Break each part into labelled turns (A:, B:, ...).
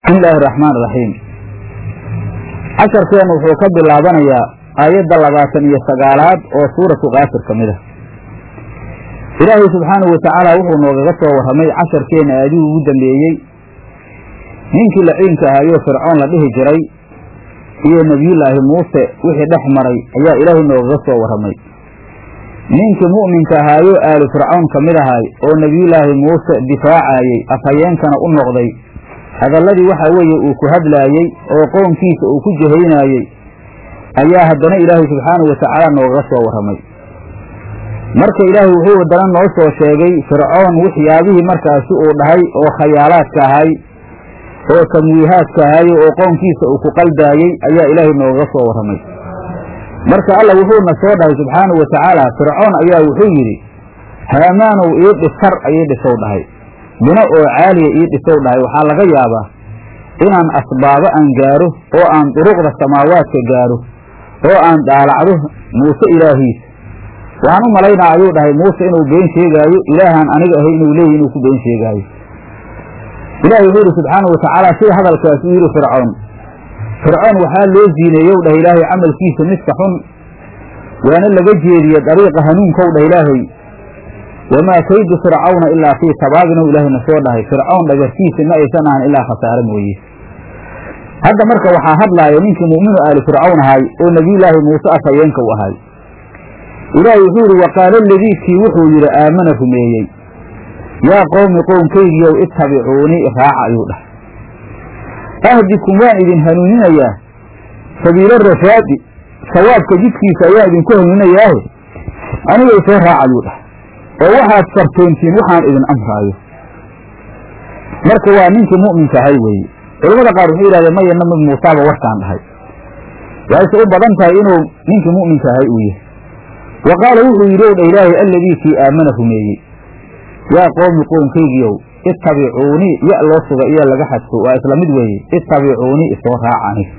A: bismi illaahi araxmaan iraxiim casharkeennu wuxuu ka bilaabanayaa aayadda labaatan iyo sagaalaad oo suuratu kaafir ka mid ah ilaahay subxaanahu watacaala wuxuu noogaga soo warramay casharkeenna aadihii ugu dambeeyey ninkii laciinka ahaayo fircoon la dhihi jiray iyo nebiyullaahi muuse wixii dhex maray ayaa ilaahay noogaga soo warramay ninkii mu'minka ahaayo aalu fircoon ka mid ahay oo nebiyullaahi muuse difaacayey afhayeenkana u noqday hadalladii waxaa weeye uu ku hadlaayey oo qownkiisa uu ku jahaynaayey ayaa haddana ilaahay subxaanahu watacaala noogaga soo warramay marka ilaahay wuxuu haddana noo soo sheegay fircoon waxyaabihii markaasi uu dhahay oo khayaalaadka ahay oo tamwiihaadka ahay oo qownkiisa uu ku qaldaayey ayaa ilaahay noogaga soo warramay marka alla wuxuuna soo dhahay subxaanahu watacaala fircoon ayaa wuxuu yidhi haamaanow ii dhisar ayay dhisow dhahay bino oo caaliya ii dhisow dhahay waxaa laga yaabaa inaan asbaabo aan gaaro oo aan duruqda samaawaadka gaaro oo aan dhaalacdo muuse ilaahiisa waxaan u malaynaa ayuu dhahay muuse inuu been sheegaayo ilaahaan aniga ahay inuu leeyahy inuu ku been sheegaayo ilaahay wuxuu yidhi subxaanahu watacaala sida hadalkaas uu yidhi fircoon fircoon waxaa loo ziineeyow dhah ilaahay camalkiisa midka xun waana laga jeediye dariiqa hanuunkow dhah ilaahay wamaa kaydu fircawna ilaa fii tabaabinow ilaahayna soo dhahay fircown dhagartiisa ma aysan ahan ilaa khasaare mooye hadda marka waxaa hadlaaya ninkii mu'minu aali fircawn ahay oo nebiyullaahi muuse afhayeenka u ahay ilaahay wuxuu yidhi waqaala aladii kii wuxuu yidhi aamana rumeeyey yaa qowmi qownkaygiiow ittabicuunii raaca ayuu dhahay ahdikum waan idin hanuuninayaa sabiila rashaadi sawaabka jidkiisa ayaan idinku hanuuninayaahe anigay soo raac ayuu dhahay oo waxaad fartoontiin waxaan idin amraayo marka waa ninkii mu'minka ahay weeye culamada qaar wuxuu yidhahdeen maya nabi muusaaba warkaan dhahay waxayse u badan tahay inuu ninkii mu'minka ahay uu yahay wa qaala wuxuu yidhi ow dha ilaahay alladii kii aamana rumeeyey yaa qowmi qownkaygiiow ittabicuunii ya loo suga iyo laga xadfo waa isla mid weeye ittabicuunii isoo raaca aniga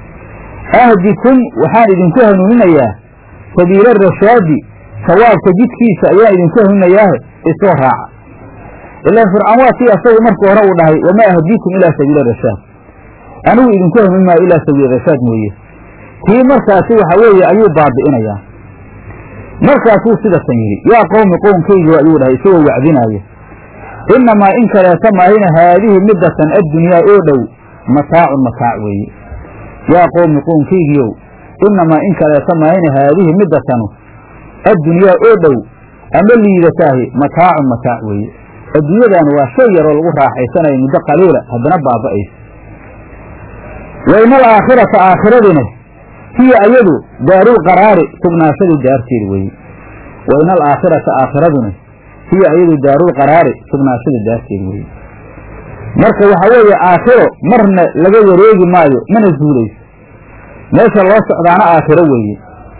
A: ahdikum waxaan idinku hanuuninayaa sabiila rashaadi sawaabka jidkiisa ayaan idinku hanuuninayaahe isoo raaca ilaan fircoon waa kii asagu markii hore uu dhahay wamaa ahdiikum ilaa sabiila rashaad anigu idinku hanuunin maayo ilaa sabiila rashaad mooye kii markaasi waxa weeye ayuu baabi'inayaa markaasuu sidasan yidhi yaa qowmi qownkaygi ayuu dhahay isagoo wacdinaaya innamaa in kaleeta maahina haadihi middatan addunyaa oo dhow mataacun mataac weeye yaa qowmi qownkaygiiow innamaa in kaleeta maahina haadihi middatanu addunyaa oo dhow ama liidataahi mataacun mataac weeye adduunyadan waa shay yaroo lagu raaxaysanayo muddo qaliila haddana baaba'aysa wa ina alaakhirata aakhiradina hiya ayadu daarul qaraari sugnaashadii daarteeda weeye wa ina alaakhirata aakhiraduna hiya ayadu daarul qaraari sugnaashadii daarteeda weeye marka waxaa weeye aakhiro marna laga wareegi maayo mana zuulayso meesha loo socdaana aakhiro weeye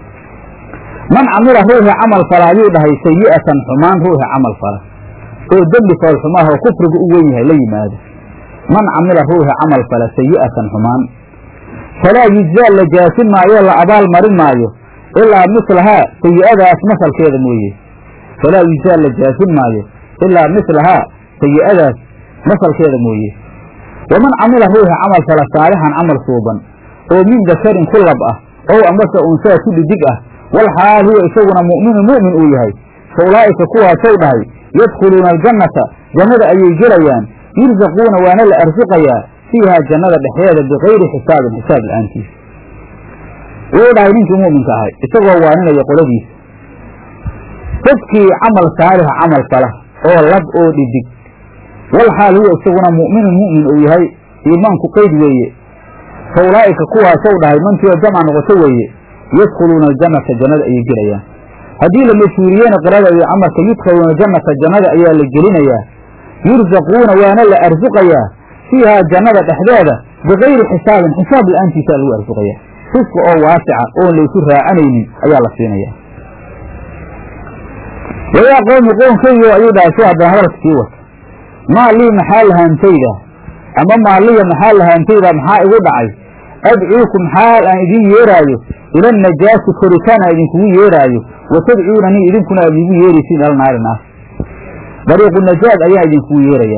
A: man camila ruuxi camal fala ayuu dhahay sayi'atan xumaan ruuxi camal fala oo dembi foolxumaah oo kufrigu u wen yahay la yimaado man camila ruuxi camal fala sayi'atan xumaan falaa yujzaa la jaasin maayo la abaal marin maayo ilaa mislahaa sayi'adaas masalkeeda mooye falaa yujzaa la jaasin maayo ilaa mislahaa sayi'adaas masalkeeda mooye waman camila ruuxi camal fala saalixan camal suuban oo min dakarin ku lab ah ow amase unsaa ku dhidig ah wal xaal huwa isaguna mu'minu mu'min uu yahay fa ulaa'ika kuwaasow dhahay yadkhuluuna aljannata jannada ayay gelayaan yursaquuna waana la arsuqayaa fiihaa jannada dhexdeeda bikayri xisaabin xisaab la-aantiisa wuu dhahay ninkii mu'minka ahay isagoo waaninaya qoladiisa dadkii camal saalixa camal fala oo lab oo dhidig wal xaal huwa isaguna mu'minun mu'min uu yahay iimaanku qeyd weeye fa ulaa'ika kuwaasow dhahay mantii oo jamca noqoto weeye yadkhuluuna aljannata jannada ayay gelayaan haddii la mashhuuriyena qirada iyo camalka yudkhaluuna aljannata jannada ayaa la gelinayaa yursaquuna waana la arsuqayaa fiihaa jannada dhexdeeda bikayri xisaabin xisaab la-aantiisaa lagu arsuqayaa risqi oo waasica oon laysu raacanaynin ayaa la siinayaa wayaa qowmi qownkaygo ayuu dhahay si haddana hadalka sii wata maa lii maxaa lahaantayda ama maaliya maxaa lahaantayda maxaa igu dhacay adcuukum xaal aan idiin yeeraayo ila najaasi koritaan aan idinkugu yeeraayo wa tadcuunanii idinkuna aad iigu yeeraysiin al naari naar dariiqu najaad ayaan idinkugu yeerayaa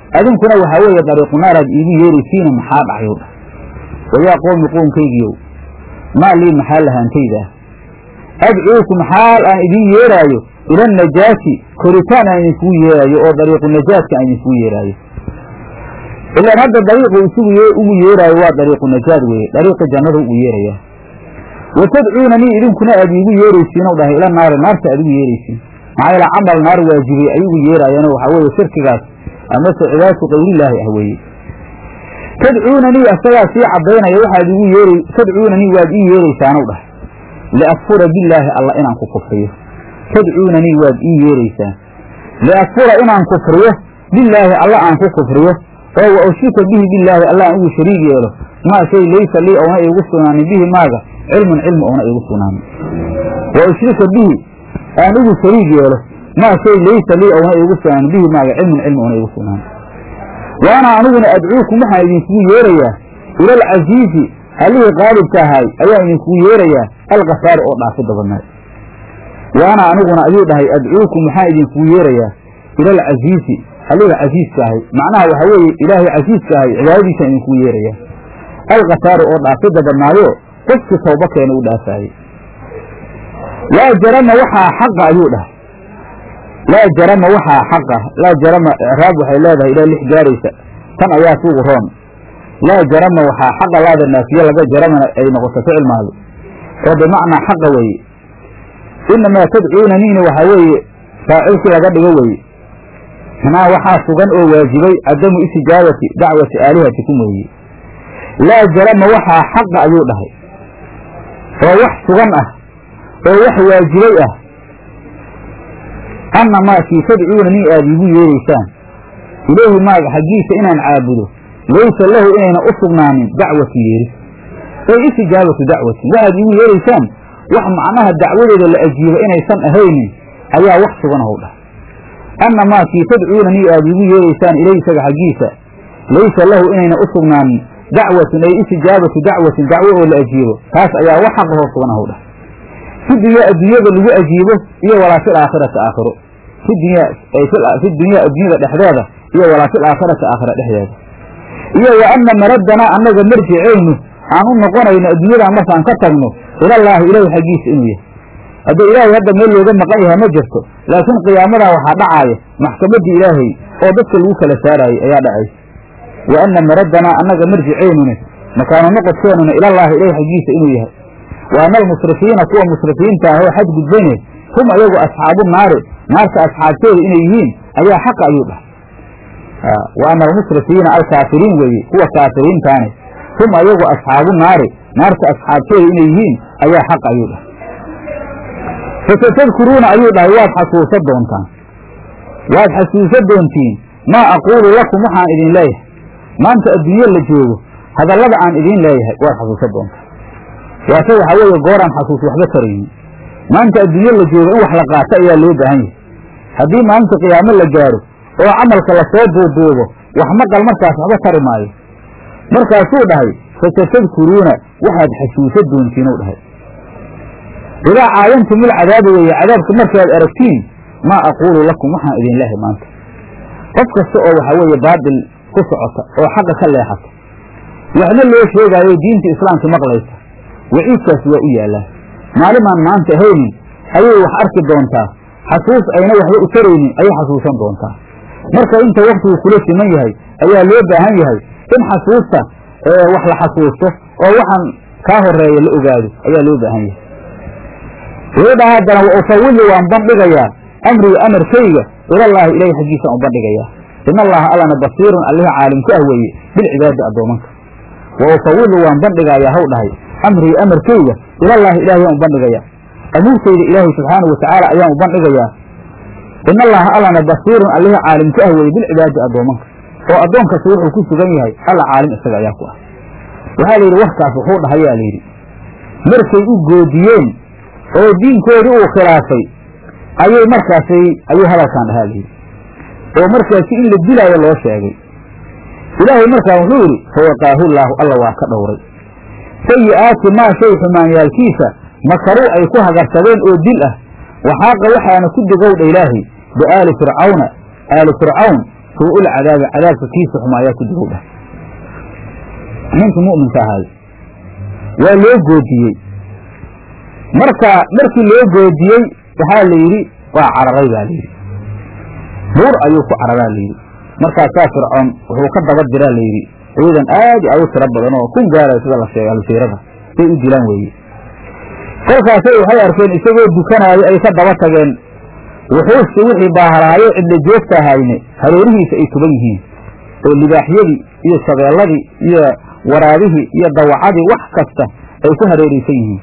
A: adinkuna waxaa weeye dariiqu naaraad iigu yeeraysiina maxaa dhacayow dhah wayaa qoomi qoomkaygiiow maa lii maxaa lahaantayda adcuukum xaal aan idiin yeeraayo ila najaati koritaan aan idinkugu yeeraayo oo dariiqu najaadka aan idinkugu yeeraayo ilaan hadda dariiqu isugu ugu yeeraayo waa dariiqu najaad weeye dariiqi jannada ugu yeerayaa wa tadcuunanii idinkuna aad iigu yeeraysiinow dhahay ila naari naarta aad igu yeeraysiin maxaa yeele camal naar waajibay ay ugu yeeraayaano waxaa weeye shirkigaas amase cibaadatu qayrillaahi ah weeye tadcuunanii asagaa sii caddaynaya waxaad igu yeer tadcuunanii waad ii yeeraysaanow dhahay liakfura billaahi alla inaan ku kufriyo tadcuunanii waad ii yeeraysaan liakfura inaan kufriyo billaahi alla aan ku kufriyo oo wa ushrika bihi billaahi alla aan ugu shariig yeelo maa shay laysa lii ouna iigu sugnaanin bihi maaga cilmun cilmi ouna iigu sugnaanin wa ushrika bihi aan ugu shariig yeelo maa shay laysa lii ouna iigu sugnaanin bihi maaga cilmun cilmi ouna iigu sugnaanin wa ana aniguna adcuukum waxaan idinkugu yeerayaa ila alcasiizi allihii qaalibka ahaay ayaan idinkugu yeerayaa alkafaari oo dhaafidda badnaay wa ana aniguna ayuu dhahay adcuukum waxaan idinkugu yeerayaa ila alcasiizi allihii casiiska ahay macnaha waxaa weeye ilaahay casiiska ahay cibaadadiisaan idinkugu yeerayaa alkafaari oo dhaafidda badnaayo qofkii tawba keena u dhaafaayey laa jarama waxaa xaqa ayuu dhahay laa jarama waxaa xaqa laa jarama icraab waxay leedahay ilaa lix gaaraysa tan ayaa suugu roon laa jarama waxaa xaqa laada naafiye laga jaramana ay noqoto ficil maado oo bimacnaa xaqa weeye inamaa tadcuunaniina waxaa weeye faacilkii laga dhigo weeye manaa waxaa sugan oo waajibay cadamu istijaabati dacwati aalihatikum weeye laa jarama waxaa xaqa ayuu dhahay oo wax sugan ah oo wax waajibay ah anna maakii tadcuunanii aad iigu yeeraysaan ilaahi maaga xaggiisa inaan caabudo laysa lahu inayna u sugnaanin dacwatu yeeris ay istijaabatu dacwati waxaad iigu yeeraysaan wax macnaha dacwadeeda la ajiibo inaysan ahaynin ayaa wax sugan how dhah anna maakii tadcuunanii aad iigu yeeraysaan ilayhi isaga xaggiisa laysa lahu inayna u sugnaanin dacwatun ay istijaabatu dacwatin dacwo oo la ajiibo taas ayaa wax xaqahoo sugan how dhah fi dunya adduunyada lagu ajiibo iyo walaa fil aakhirati aakhiro fi dunya fi dunyaa adduunyada dhexdeeda iyo walaa fil aakhirati aakhira dhexdeeda iyo wa anna maraddanaa annaga marjicaynu aan u noqonayno adduunyadan markaan ka tagno ilallaahi ilaahi xaggiisa inuu yahay hadda ilaahay hadda meel looga maqan yahay ma jirto laakiin qiyaamadaa waxaa dhacaaya maxkamaddii ilaahay oo dadka lagu kala saaraayey ayaa dhacaysa wa anna maraddanaa annaga marjicaynuna makaanu noqodkeenuna ilallaahi ilaahi xaggiisa inuu yahay wa ana almusrifiina kuwa musrifiinta ah oo xadgudbane hum ayagu asxaabu naari naarta asxaabteeda inay yihiin ayaa xaqa ayuu dhahay wa ana almusrifiina alkaafiriin weeye kuwa kaafiriintaane hum ayagu asxaabu naari naarta asxaabteeda inay yihiin ayaa xaq ayuu dhahay fasatadkuruuna ayuu dhahay waad xasuusan doontaan waad xasuusan doontiin maa aquulu lakum waxaan idin leeyahay maanta adduunye la joogo hadallada aan idiin leeyahay waad xasuusan doontaan waase waxaa weeye gooraan xasuus waxba taraynin maanta adduunye la joogo in wax la qaato ayaa loo baahan yahay haddii maalinta qiyaamo la gaaro oo camalka lasoo duuduubo wax maqal markaas waxba tari maayo markaasuu dhahay fasatadkuruuna waxaad xasuusa doontiinuu dhahay idaa caayantum ilcadaaba weeye cadaabka markaad aragtiin maa aquulu lakum waxaan idin lehay maanta qof kasta oo waxaa weeye baadil ku socota oo xaqa ka leexata waxna loo sheegaayo diinta islaamka maqlaysa waciidkaas waa u yaallaa maalimaan maanta ahaynin ayay wax arki doontaa xasuus ayna waxba u taraynin ayay xasuusan doontaa marka inta waktigu kula siman yahay ayaa loo baahan yahay in xasuusta wax la xasuusto oo waxaan kaa horeeya la ogaado ayaa loo baahan yahay wuxuu dhaha haddana wa ufawili waan bandhigayaa amriga amarkayga ilallaahi ilahi xaggiisaan u bandhigayaa in allaha allana basiirun allihi caalimku ah weeye bilcibaadi addoomanka wa ufawilu waan bandhigayaa haw dhahay amrii amarkayga ilallaahi ilahay yaan u bandhigayaa amuurtayda ilaahay subxaanau watacaala ayaan u bandhigayaa in allaha allana basiirun allihi caalimku ah weeye bilcibaadi addoomanka oo addoonkasta wuxuu ku sugan yahay alla caalim isaga ayaa ku ah waxaa la yidhi warkaas wuxuu dhahayaa la yidhi markay u goodiyeen oo diinkoodii uu khilaafay ayay markaasay ayuu hadalkan dhahaa la yidhi oo markaasi in la dilaayo loo sheegay ilaahay markaa wuxuu yidhi fawaqaahu llaahu alla waa ka dhowray sayi'aati maa shay xumaanyaalkiisa makaruu ay ku hagarsadeen oo dil ah waxaaqa waxaana ku digowdha ilaahay biaali fircawna aali fircawn suu-ul cadaabi cadaabka kiisa xuma ayaa ku digow dhah ninka mu'minka ahaay waa loo goodiyey marka markii loo goodiyey waxaa la yidhi waa cararay baa layidhi buur ayuu ku cararaa layidhi markaasaa fircoon wuxuu ka daba diraa layidhi ciidan aad i aad u tiro badan oo kun gaaraya sida la sheegay alsiirada say u dilaan weeye kolkaasay waxay arkeen isagoo dukanaayo ay ka daba tageen wuxuusi wixii baahalaayo cidla joogta ahayne hareerihiisa ay tuban yihiin oo libaaxyadii iyo shabeelladii iyo waraabihii iyo dawacadii wax kasta ay ku hareeraysan yihiin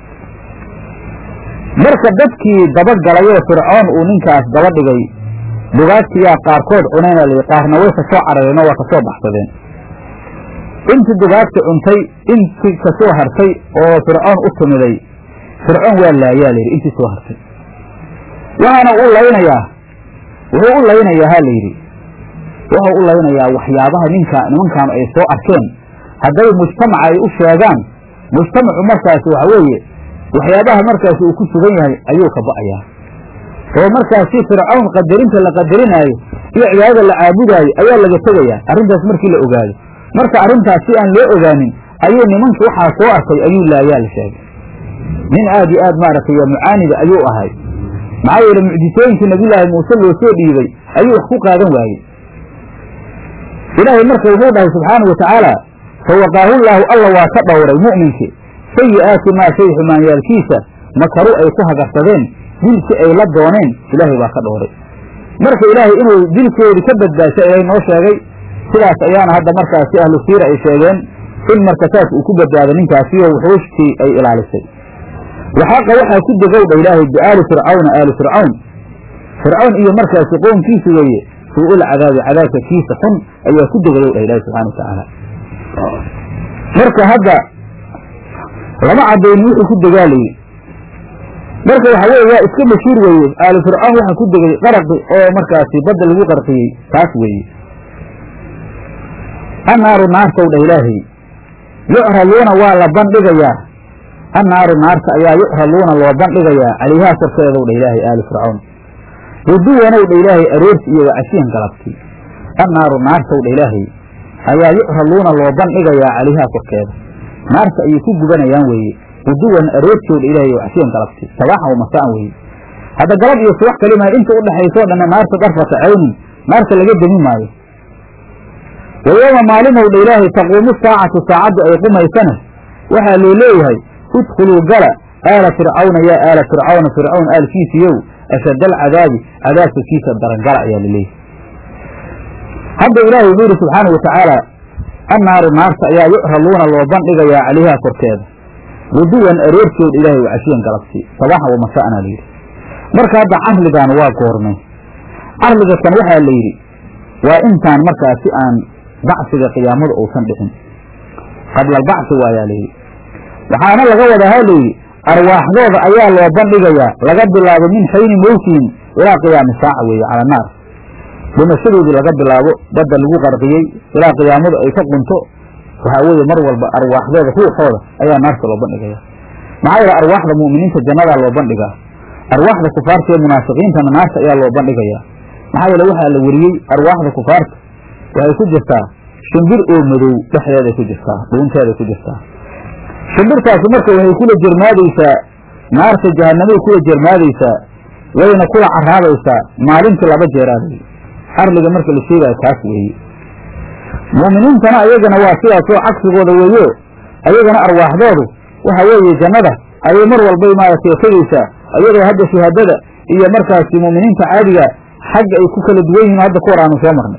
A: marka dadkii dabagalay oo fircoon uu ninkaas daba dhigay dugaagtiyaa qaarkood cunayna la qaarna way kasoo carareen oo waa kasoo baxsadeen intii dugaagta cuntay intii kasoo hartay oo fircoon u timiday fircoon waa laayaa layidhi intii soo hartay waxaana u laynayaa wuxuu u laynayaa ha layidhi wuxuu u laynayaa waxyaabaha ninka nimankaanu ay soo arkeen hadday mujtamaca ay u sheegaan mujtamacu markaasi waxa weeye waxyaabaha markaasi uu ku sugan yahay ayuu ka ba'ayaa oo markaasi fircawn qadarinta la qadarinaayo iyo cibaadada la caabudaayo ayaa laga tegayaa arrintaas markii la ogaado marka arrintaas si aan loo ogaanin ayuu nimanka waxaa soo arkay ayuu laayaa la sheegay nin aad iyo aad maaragtay mucaanida ayuu ahay maxaa yeele mucjisooyinkii nabiyulaahi muuse loo soo dhiibay ayuu wax ku qaadan waayey ilaahay marka wuxuu dhahay subxaanau watacaala fawaqaahullaahu alla waa ka dhowray mu'minkii sayi'aati maa shay xumaanyaalkiisa makaru ay ku hagarsadeen dilkii ay la dooneen ilaahay baa ka dhowray marka ilaahay inuu dilkoodii ka badbaasha ilaahay noo sheegay sidaas ayaana hadda markaasi ahlu siira ay sheegeen in marka saas uu ku badbaado ninkaasiyo wuxuushtii ay ilaalisay waxaaqa waxaa ku degowdha ilaahay biaali fircawna aali fircawn fircawn iyo markaasi qoonkiisa weeye suu-ul cadaabi cadaabka kiisa xun ayaa ku degayowdha ilaahi subxana watacaala marka hadda lama cadayni wuxuu ku degaalayey marka waxa weye waa iska mashhuur weeye aali fircawn waxaa ku degay qaraqi oo markaasi badda lagu qarqiyey taas weeye annaaru naartow dha ilaahay yucraduuna waa la bandhigayaa annaaru naarta ayaa yucraduuna loo bandhigayaa calayhaa korkeedow dha ilaahay aali fircawn guduwanow dha ilaahay aroorti iyo wacashiyan galabti annaaru naartow dha ilaahay ayaa yucraduuna loo bandhigayaa calayhaa korkeeda naarta ayay ku gubanayaan weeye guduwan aroortiow dha ilaahay wacashiyan galabti sabaaxan wa masaan weeye hadda galab iyo subax kalimaa inta u dhexaysoo dhanna naarta darfata caynin naarta laga demi maayo wayooma maalinow dha ilaahay taquumu saacatu saacaddu ay qumaysana waxaa loo leeyahay udkhuluu gala aala fircawna yaa aala fircawna fircawn aalkiisiiyow ashad alcadaabi cadaabka kiisa darangala ayaa laleeyahay hadda ilaahay wuxuu yidhi subxaana wa tacaala annaaru naarta ayaa yucraduuna loo bandhigayaa calayhaa korkeeda guduwan aroortood ilaahay wacashiyan galabsi sabaaxan wa masa'ana layidhi marka hadda carligan waa goormay carliga kan waxaa la yidhi waa intaan markaasi aan bacsiga qiyaamada uusan dhixin qabla albacsi waayaa layidhi waxaana laga wadaa ha layidhi arwaaxdooda ayaa loo bandhigayaa laga bilaabo min xayni mowtihim ilaa qiyaami saaca weeye cala naar dhimashadoodii laga bilaabo badda lagu qarqiyey ilaa qiyaamadu ay ka qunto waxaa weeye mar walba arwaaxdooda ruuxooda ayaa naarta loo bandhigaya maxaa yeele arwaaxda mu'miniinta jannadaa loo bandhigaa arwaaxda kufaarta iyo munaafiqiintana naarta ayaa loo bandhigayaa maxaa yeele waxaa la weriyey arwaaxda kufaarta waxay ku jirtaa shimbir oo madow dhexdeeday ku jirtaa dhuunteeday ku jirtaa shimbirtaasi marka waxay kula jermaadaysaa naarta jahanamay kula jermaadaysaa wayna kula caraabaysaa maalintii laba jeeraaday arliga marka la sheegaayo taas weeye mu'miniintana ayagana waa sidaasoo cagsigooda weeyo ayagana arwaaxdoodu waxa weeye jannada ayay mar walbay maaragtay tegaysaa ayadoo hadda shahaadada iyo markaasi mu'miniinta caadiga xagga ay ku kala duwan yihiin hadda ka hor aanu soo marnay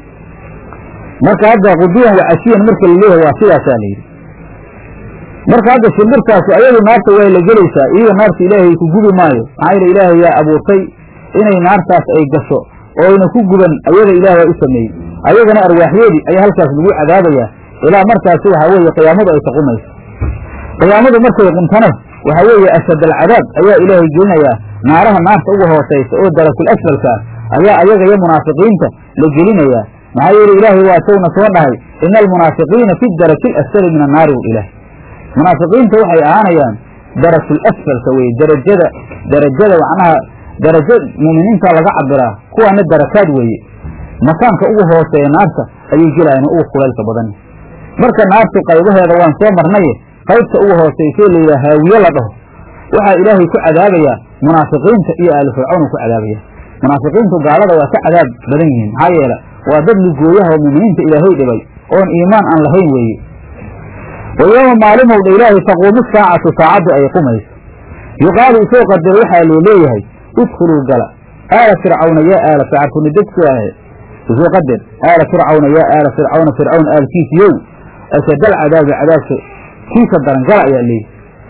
A: marka hadda quduwan wacashiyan marka la leeyahay waa sidaasaa la yidhi marka hadda shimbirtaasu ayadu naarta way la gelaysaa iyada naarta ilaahay ku gubi maayo maxaa yeele ilaahay yaa abuurtay inay naartaas ay gasho oo ayna ku guban ayada ilaah waa u sameeyey ayagana arwaaxyoodii ayaa halkaas lagu cadaabayaa ilaa markaasi waxaa weeye qiyaamadu ay taqumayso qiyaamadu markay quntana waxaa weeye ashad alcadaab ayaa ilaahay gelinayaa naaraha naarta uga hoosaysa oo darakul asfalka ayaa ayaga iyo munaafiqiinta la gelinayaa maxaa yeele ilaahay waa sawna soo dhahay ina almunaafiqiina fi daraki alasfali min annaari w ilaah munaafiqiinta waxay ahaanayaan darakul asfalka weye darajada darajada macnaha darajo muuminiinta laga cabiraa kuwaana darakaad weeye makaanka ugu hooseeya naarta ayay gelayaan ugu kulaylka badan marka naartu qaybaheeda waan soo marnaye qaybta ugu hooseysee layidhaha haawiye la dhaho waxaa ilaahay ku cadaabayaa munaafiqiinta iyo aali fircawn ku cadaabaya munaafiqiintu gaalada waa ka cadaab badan yihiin maxaa yeele waa dad ligooyaha oo mu'miniinta ilaahay dhibay oon iimaan aan lahayn weeye wa yooma maalimowdha ilaahay taquumu saacatu saacaddu ay qumayso yuqaalu isoo qadaro waxaa loo leeyahay idkhuluu gala aala fircawna yaa aala fircarkuni dadku ahe isoo qadar aala fircawna yaa aala fircawna fircawn aalkiisiyow ashadal cadaabi cadaabka kiisa daran gala ayaa leeyahy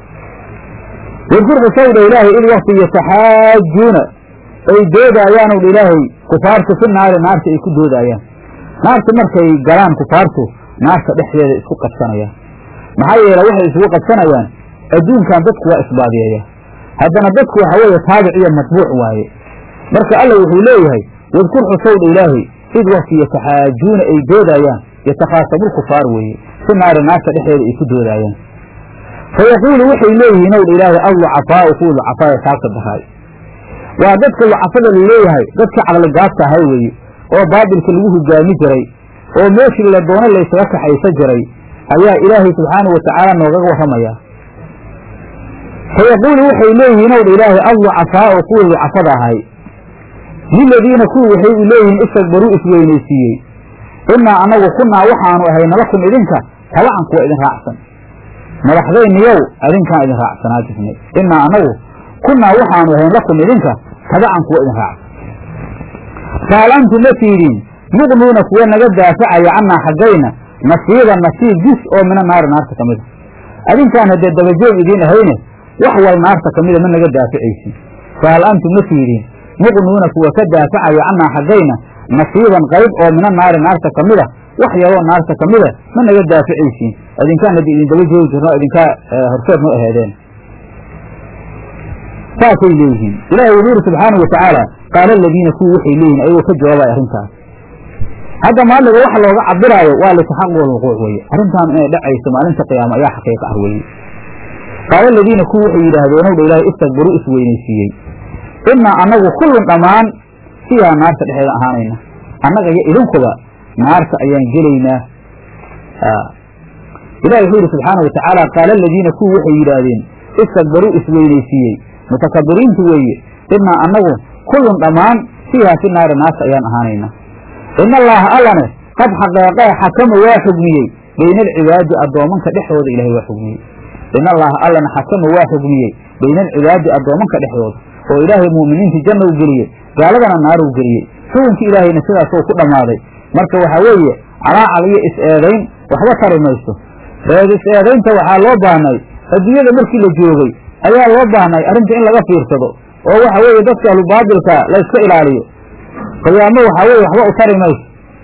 A: wadkur qisawdha ilaahay id wakti yataxaajuuna ay doodaayaan owdha ilaahay kufaartu fi naari naarta ay ku doodaayaan naarta markay galaan kufaartu naarta dhexdeeda isku qabsanayaan maxaa yeele waxay isugu qabsanayaan adduunkan dadku waa isbaadiyeeya haddana dadku waxa weeye taabic iyo matbuuc waaye marka alla wuxuu leeyahay wadkur xusowdha ilaahay id wakti yataxaajuuna ay doodaayaan yatakhaasabulkufaar weeye fi naari naarta dhexdeeda ay ku doodaayaan fayaquulu waxay leeyihiin owdha ilaahay allucafaau kuwa lucafaaya taabta dahaay waa dadka lucafada laleeyahay dadka caqligaabta ahay weeye oo baabilka lagu hogaami jiray oo meeshii la doono laysaga kaxaysa jiray ayaa ilaahay subxaanahu watacaala noogaga warramaya fayaquulu waxay leeyihiin owdha ilaahay allucafaau kuwii lucafada ahay liladiina kuwii waxay u leeyihiin istakbaruu isweynaysiiyey innaa annagu kunnaa waxaanu ahayna lakum idinka tabacan kuwa idin raacsan madaxdayniyow adinkaan idin raacsanaa jirnay innaa annagu kunnaa waxaanu ahayn lakum idinka tabacan kuwa idin raacsan fahal antum ma tiidiin muqnuuna kuwa naga daafacaya cannaa xaggayna nasiiba nasiib jus oo mina naari naarta ka mida adinkaan haddee dabajoog idiin ahayne wax wal naarta ka mida ma naga daaficaysin fahal antum ma tiidiin muqnuuna kuwa ka daafacaya cannaa xaggayna nasiiban qayb oo mina naari naarta ka mida wax yaroo naarta ka mida ma naga daaficaysiin adinkaan haddii idin daba joogi jirno idinkaa horseed ma aheedeen saasay leeyihiin ilahi wuxuu yidhi subxaanau watacaala qaala aladiina kuwii waxay leeyihin ayagoo ka jawaabaya arrintaas hadda maaliga waxa looga cabiraayo waa litaxaqu alwuquuc weeye arrintaan inay dhacayso maalinta qiyaama ayaa xaqiiqa ah weeye qaala aladiina kuwii waxay yidhaahdeen owdha ilaahay istakbaruu isweynaysiiyey innaa annagu kullun dhammaan sidaa naarta dhexeeda ahaanayna annaga iyo idinkuba naarta ayaan gelaynaa ilahi wuxuu yidhi subxaana watacaala qaala aladiina kuwii waxay yidhaahdeen istakbaruu isweynaysiiyey mutakabiriintu weeye innaa annagu kullun dhammaan fiihaa fi naari naarta ayaan ahaanayna in allaaha allane qad xaqeeqee xakama waa xugmiyey bayna alcibaadi addoomanka dhexdooda ilahay waa xugmiyey in allaaha allana xakama waa xugmiyey bayna alcibaadi addoomanka dhexdooda oo ilaahay mu'miniinta janna u geliyey gaaladana naar u geliyey xukunki ilaahayna sidaasoo ku dhammaaday marka waxaa weeye calaacal iyo is-eedayn waxba tari mayso eed is-eedaynta waxaa loo baahnay adduunyada markii la joogay ayaa loo baahnay arrinta in laga fiirsado oo waxa weeye dadka ahlubaabilka la yska ilaaliyo qiyaamo waxaa weye waxba u tari mayso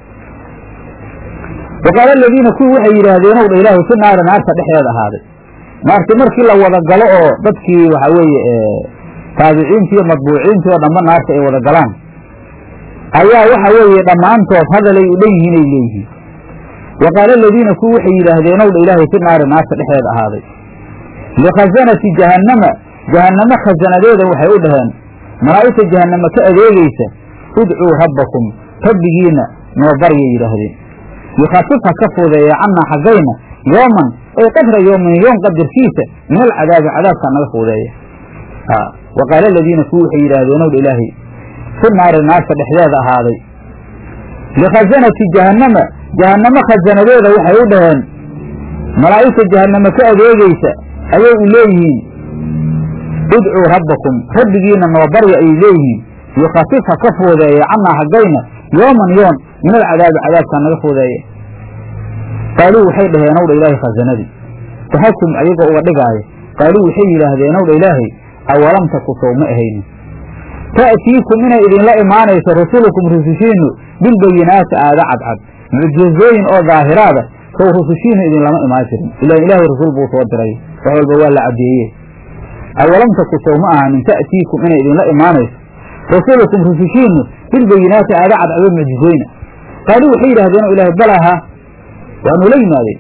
A: wa qaala aladiina kuwii waxay yidhaahdeen ow dha ilaahay fi naari naarta dhexdeeda ahaaday naarti markii la wada galo oo dadkii waxaa weeye taabiciintii iyo madbuuciintii oo dhanba naarta ay wada galaan ayaa waxa weeye dhammaantood hadalay u dhan yihiin ay leeyihiin wa qaala aladiina kuwii waxay yidhaahdeen ow dha ilaahay fi naari naarta dhexdeeda ahaaday likhasanati jahannama jahannamo khasanadeeda waxay u dhaheen malaa'igta jahannama ka adeegaysa udcuu rabbakum rabbigiina noo baryay yidhaahdeen yukhafif ha ka fuudeeya cannaa xaggayna yooman ay qadra yoomin yoom qadarkiisa min alcadaabi cadaabkaa naga fuudeeya wa qaala aladiina kuwii waxay yidhaahdeen ow dha ilaahay fi naari naarta dhexdeeda ahaaday likhasanati jahannama jahannamo khasanadeeda waxay u dhaheen malaa'igta jahannama ka adeegaysa ayay u leeyihiin udcuu rabbakum rabbigiina noo barya ayay leeyihiin yukhafif ha ka fuudeeya cannaa haggayna yooman yoon min alcadaabi cadaabkaa naga fuudeeya qaaluu waxay dhaheen ow dha ilaahay khasanadii tahakum ayagoo uga dhigaaya qaaluu waxay yidhaahdeen ow dha ilaahay awalam taku sow ma ahayni ta'tiikum inay idinla imaanayso rusulukum rusushiinnu bilbayinaati aada cadcad mucjizooyin oo daahiraada sow rusushiinnu idinlama imaan jirin ilaan ilaahay rasul buu soo diray wax walba waa la caddeeye awalam taku sow ma ahanin ta'tiikum inay idinla imaanayso rasulukum rusushiinnu bilbayinaati aada cadcado mucjizooyna qaaluu waxay yidhahdeen o ilahay balaha waa nula yimaadeen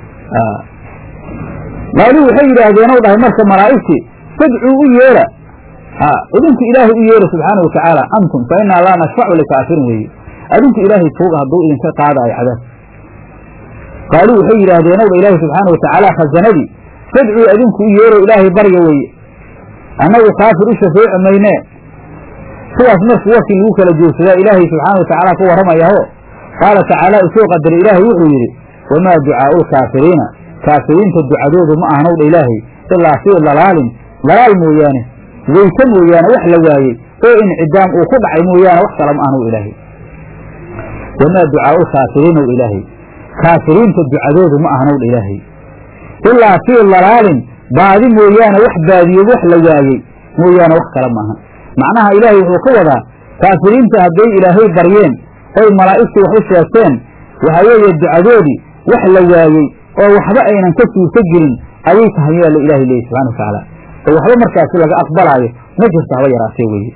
A: qaaluu waxay yidhaahdeen ow dhahay marka malaa'igtii fadcuu u yeera idinku ilaahay u yeera subxaana watacaala antum fa innaa laa nashfacu likaafirin weeye adinku ilaahay tuuga hadduu idinka qaadaayo cadaab qaaluu waxay yidhaahdeen owdha ilaahi subxaana watacaala khasanadii fadcuu adinku u yeero ilaahay barya weeye annagu kaafir u shafeeci maynee sidaas markii warkii lagu kala joogsadaa ilaahay subxaana watacaala ka warramayaho qaala tacaala usoo qadaray ilaahay wuxuu yidhi wamaa ducaa'u lkaafiriina kaafiriinta ducadoodu ma ahanowdha ilaahay ilaa fii dalaalin dalaal mooyaane weyse mooyaane wax la waayey oo incidaam uu ku dhacay mooyaane wax kala ma ahanow ilaahay wamaa ducaa'u lkaafiriinow ilaahay kaafiriinta ducadoodu ma ahanowdha ilaahay ilaa fii dalaalin baadi mooyaane wax baadiyo wax la waayey mooyaane wax kale maahan macnaha ilaahay wuxuu ka wadaa kaafiriinta hadday ilaahay baryeen oy malaa'igtii wax u sheegteen waxaa weeye ducadoodii wax la waayey oo waxba aynan ka suurto gelin ayay tahay yaa la ilaahay leeyay subxana wa tacaala oo waxba markaasi laga aqbalaayo ma jirto haba yaraatee weeye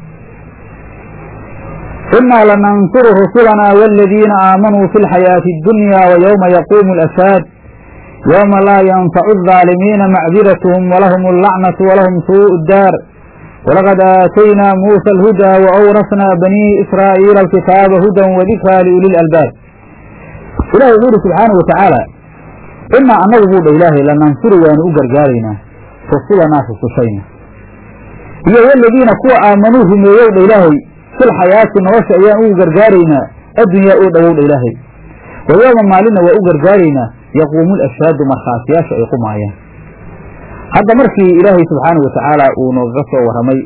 A: innaa lanansuru rusulanaa waaladiina aamanuu fi lxayaati addunya wa yowma yaquumu alashhaad yowma laa yanfacu aldaalimiina macdiratuhum walahum allacnatu walahum suu'u daar walaqad aataynaa muusa alhudaa wa awrasnaa banii israa'iila alkitaaba hudan wadikraa liuli lalbaab ilahi wuxuu ihi subxaana wa tacaala innaa annagu buu dha ilaahay lanansuru waanu u gargaaraynaa rusulanaa rusushayna iyo waladiina kuwa aamanuu rumeeyow dha ilaahay filxayaati nolosha ayaan ugu gargaaraynaa addunyaa oo dhowow dha ilaahay wa yooma maalinna waa u gargaaraynaa yaquumu lashhaadu markhaatiyaasha ay qumaayaan hadda markii ilaahay subxaana wa tacaala uu noogaga soo warramay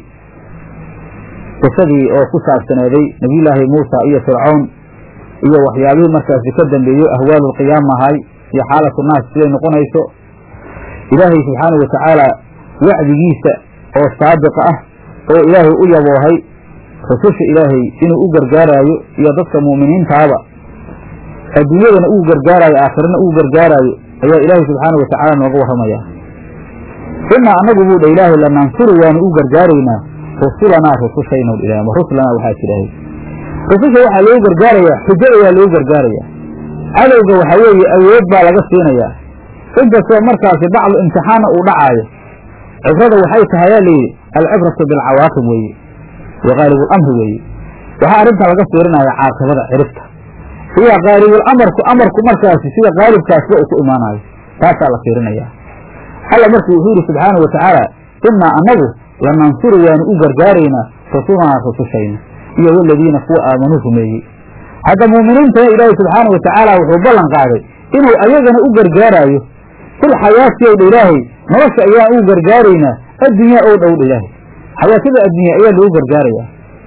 A: qisadii oo ku saabsaneeday nebiyullaahi muusa iyo fircawn iyo waxyaabihii markaasi ka dambeeyo ahwaalulqiyaama ahay iyo xaalatu naas siday noqonayso ilaahay subxaana wa tacaala wacdigiisa oo saabiqa ah oo ilaahay u yaboohay rususha ilaahay inuu u gargaaraayo iyo dadka mu'miniintaaba adduunyadana uu gargaaraayo aakhirana uu gargaaraayo ayaa ilaahay subxaana wa tacaala nooga warramaya innaa annagu buu dha ilaahay lanansuru waanu u gargaaraynaa rusulanaa rusushaynow ilaah ama ruslanaa waxaa tidhaahay rususha waxaa loogu gargaarayaa xujo ayaa loogu gargaarayaa cadowga waxaa weeye awood baa laga siinayaa inkastoo markaasi bacdu imtixaana uu dhacaayo cibrada waxay tahay yaa layidhi alcibratu bilcawaaqib weeye wa qaalibulamri weeye waxaa arrintan laga fiirinaya caaqibada ciribta iyo qaalibuulamarku amarku markaasi sida qaalibkaasba uu ku imaanayo taasaa la fiirinaya alla markuu wuxuu yidhi subxaana wa tacaala innaa annagu lanansuru waanu u gargaaraynaa rusulanaa rusushayna iyo waladiina kuwa aamanuu rumeeyey hadda muuminiintana ilaahay subxaana wa tacaala wuxuu ballan qaaday inuu ayagana u gargaaraayo filxayaati ow dha ilaahay nolosha ayaan ugu gargaaraynaa addunyaa ow dhow dha ilaahay xayaatada addunya ayaa lagu gargaarayaa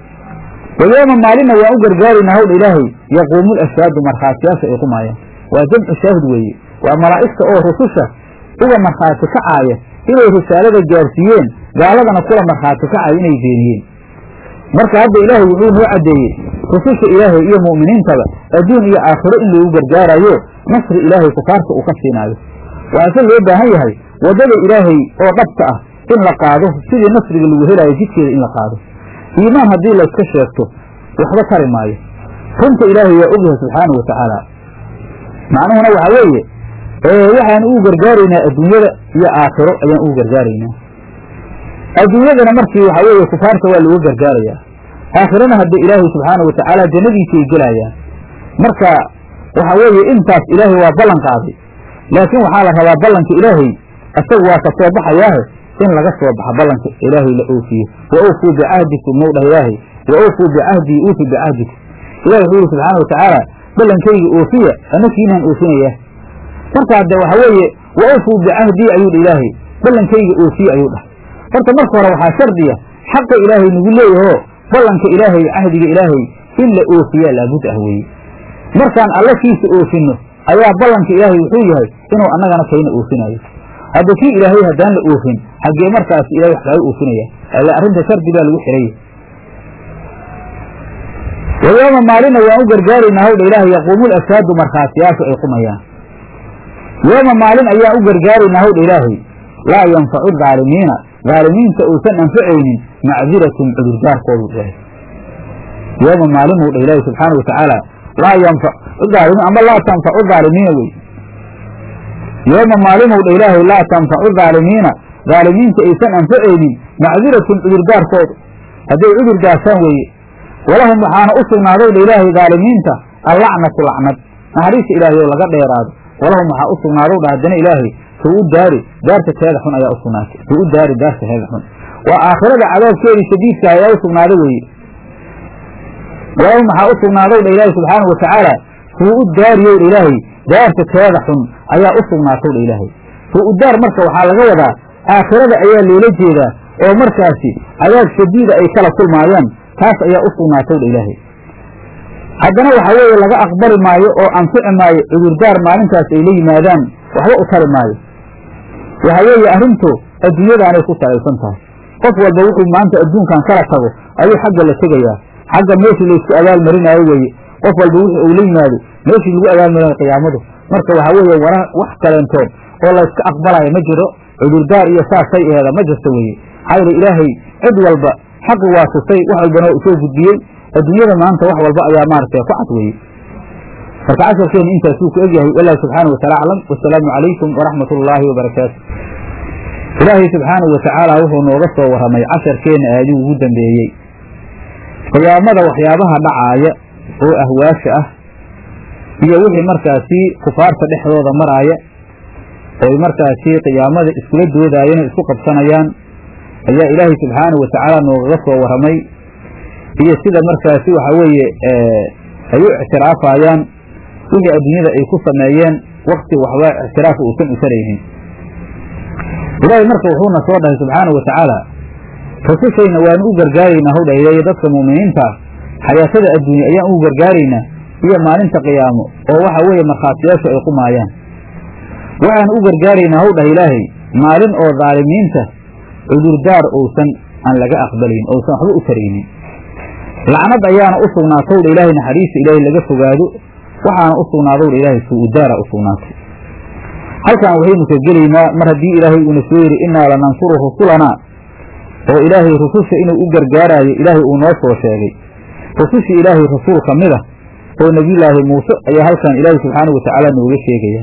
A: wayooma maalinna waan u gargaaraynaa howdha ilaahay yaquumu lashhaadu markhaatiyaasha ay qumaayaan waa jamcu shaahid weeye waa malaa'igta oo rususha uga markhaati kacaaya inay risaalada gaarsiiyeen gaaladana kula markhaati kacaaya inay beeniyeen marka hadda ilaahay wuxuu noo caddeeyey rususha ilaahay iyo mu'miniintaba adduun iyo aakhiro in loogu gargaarayo nasri ilaahay kufaarta uu ka siinaayo waxaase loo baahan yahay waddada ilaahay oo dhabta ah in la qaado sidii nasriga lagu helaayo jidkeeda in la qaado iimaan haddii layska sheegto waxba tari maayo runta ilaahay waa ogyahay subxaana wa tacaala macnuhuna waxaa weeye waxaan ugu gargaaraynaa adduunyada iyo aakhiro ayaan ugu gargaaraynaa adduunyadana markii waxaa weeye kufaarta waa looga gargaarayaa aakhirana hadda ilaahay subxaana wa tacaala jannadiisay gelayaan marka waxaa weeye intaas ilaahay waa ballan qaaday laakiin waxaa la rabaa ballanka ilaahay isagu waa ka soo baxayaahe in laga soo baxa ballanka ilaahay la oofiye wa awfuu bicahdikum now dhah ilaahay wa awfuu bicahdii uufi bicahdikum ilahi wuxuu yihi subxaana wa tacaala ballankayga oofiya anakiinaan oofinaya marka hadde waxa weeye wa awfuu bicahdii ayuu dha ilaahay ballankayga oofiye ayuu dhah horta marka hore waxaa shardiya xaqa ilaahay nagu leeyahoo ballanka ilaahay cahdiga ilaahay in la oofiyaa laabud ah weeye markaan alla kiisa oofinno ayaa ballanka ilaahay wuxuu yahay inuu annagana kayna oofinayo hadda kii ilaahay haddaan la oofin xaggee markaas ilahay wax kaaga oofinaya alle arrinta shardi baa lagu xiraya wayooma maalina waan u gargaaraynaa hawdha ilaahay yaquumul ashhaadu markhaatiyaashu ay qumayaan yooma maalin ayaan u gargaaraynaa hawdha ilaahay laa yanfacu daalimiina daalimiinta uusan anfacaynin macdiratun cudurdaarkoodu ilaahay yooma maalin uu dha ilaahay subxaana wa tacaala laa yanfacu daalimiin ama laa tanfacu daalimiina wey yooma maalinuu dha ilaahay laa tanfacu daalimiina daalimiinta aysan anfacaynin macdiratun cudurdaarkoodu hadday cudur daasaan weeye walahum waxaana u sugnaadow dha ilaahay daalimiinta allacnatu lacnad naxariista ilaahay oo laga dheeraado walahum waxaa u sugnaadow dha haddana ilaahay suu u daari daarta teeda xun ayaa u sugnaatay suu u daari daarta teeda xun waa aakhirada cadaabkeedii shadiidka ayaa u sugnaaday weeye walahum waxaa u sugnaadow dha ilaahay subxaanau watacaala suu u daariyow dha ilaahay daarta teeda xun ayaa u sugnaatow dha ilaahay suu u daar marka waxaa laga wadaa aakhirada ayaa loola jeedaa oo markaasi cadaab shadiida ay kala kulmaayaan taas ayaa u sugnaatow dha ilaahay haddana waxaa weeye laga aqbali maayo oo anfici maayo cudurdaar maalintaas ay la yimaadaan waxba u tari maayo waxa weeye arrintu adduunyadaanay ku salaysan tahay qof walba wuxuu maanta adduunkan kala tago ayuu xagga la tegayaa xagga meeshii laysku abaalmarinaayo weeye qof walba wixii uu la yimaado meeshii lagu abaalmarinayo qiyaamadu marka waxaa weeye wara wax kaleentood oo layska aqbalayo ma jiro cudurdaar iyo saasay eeda ma jirto weeye maxaa yeele ilaahay cid walba xaqi waa tusay wax walbana waa usoo gudbiyey adduunyada maanta wax walba ayaa maaragtay ku cad weeye marka casharkeenu intaasuu ku egyahay wallahu subxaanahu wataala aclam wasalaamu calaykum waraxmat ullaahi wabarakaatu ilaahay subxaanahu watacaala wuxuu nooga soo warramay casharkeenna aaduu ugu dambeeyey qiyaamada waxyaabaha dhacaaya oo ahwaasha ah iyo wixii markaasi kufaarta dhexdooda maraaya oy markaasi qiyaamada iskula doodaayeen oo isku qabsanayaan ayaa ilaahay subxaanahu watacaala noogaga soo warramay iyo sida markaasi waxa weeye ay u ictiraafayaan wixii adduunyada ay ku sameeyeen wakti waxba ictiraafa uusan utaraynin ilaahay marka wuxuuna soo dhahay subxaanahu watacaala rasushayna waanu u gargaaraynaa howdha ileeya dadka muuminiinta xayaatada adduunya ayaan ugu gargaaraynaa iyo maalinta qiyaamo oo waxa weeye markhaatiyaashu ay qumaayaan waxaan u gargaaraynaa howdhah ilaahay maalin oo daalimiinta cudurdaar ousan aan laga aqbalayn ousan waxba u taraynin lacnad ayaana u sugnaatowdha ilaahay naxariista ilaahay laga fogaado waxaana u sugnaadowdha ilaahay suu-udaara u sugnaatay halkan waxaynu ka gelaynaa mar haddii ilaahay uuna soo yidhi innaa lanansuru rusulanaa oo ilaahay rususha inuu u gargaaraayo ilaahay uu noo soo sheegay rusushii ilaahay rasuul ka mid a oo nebiyulaahi muuse ayaa halkan ilaahay subxaanahu watacaala nooga sheegaya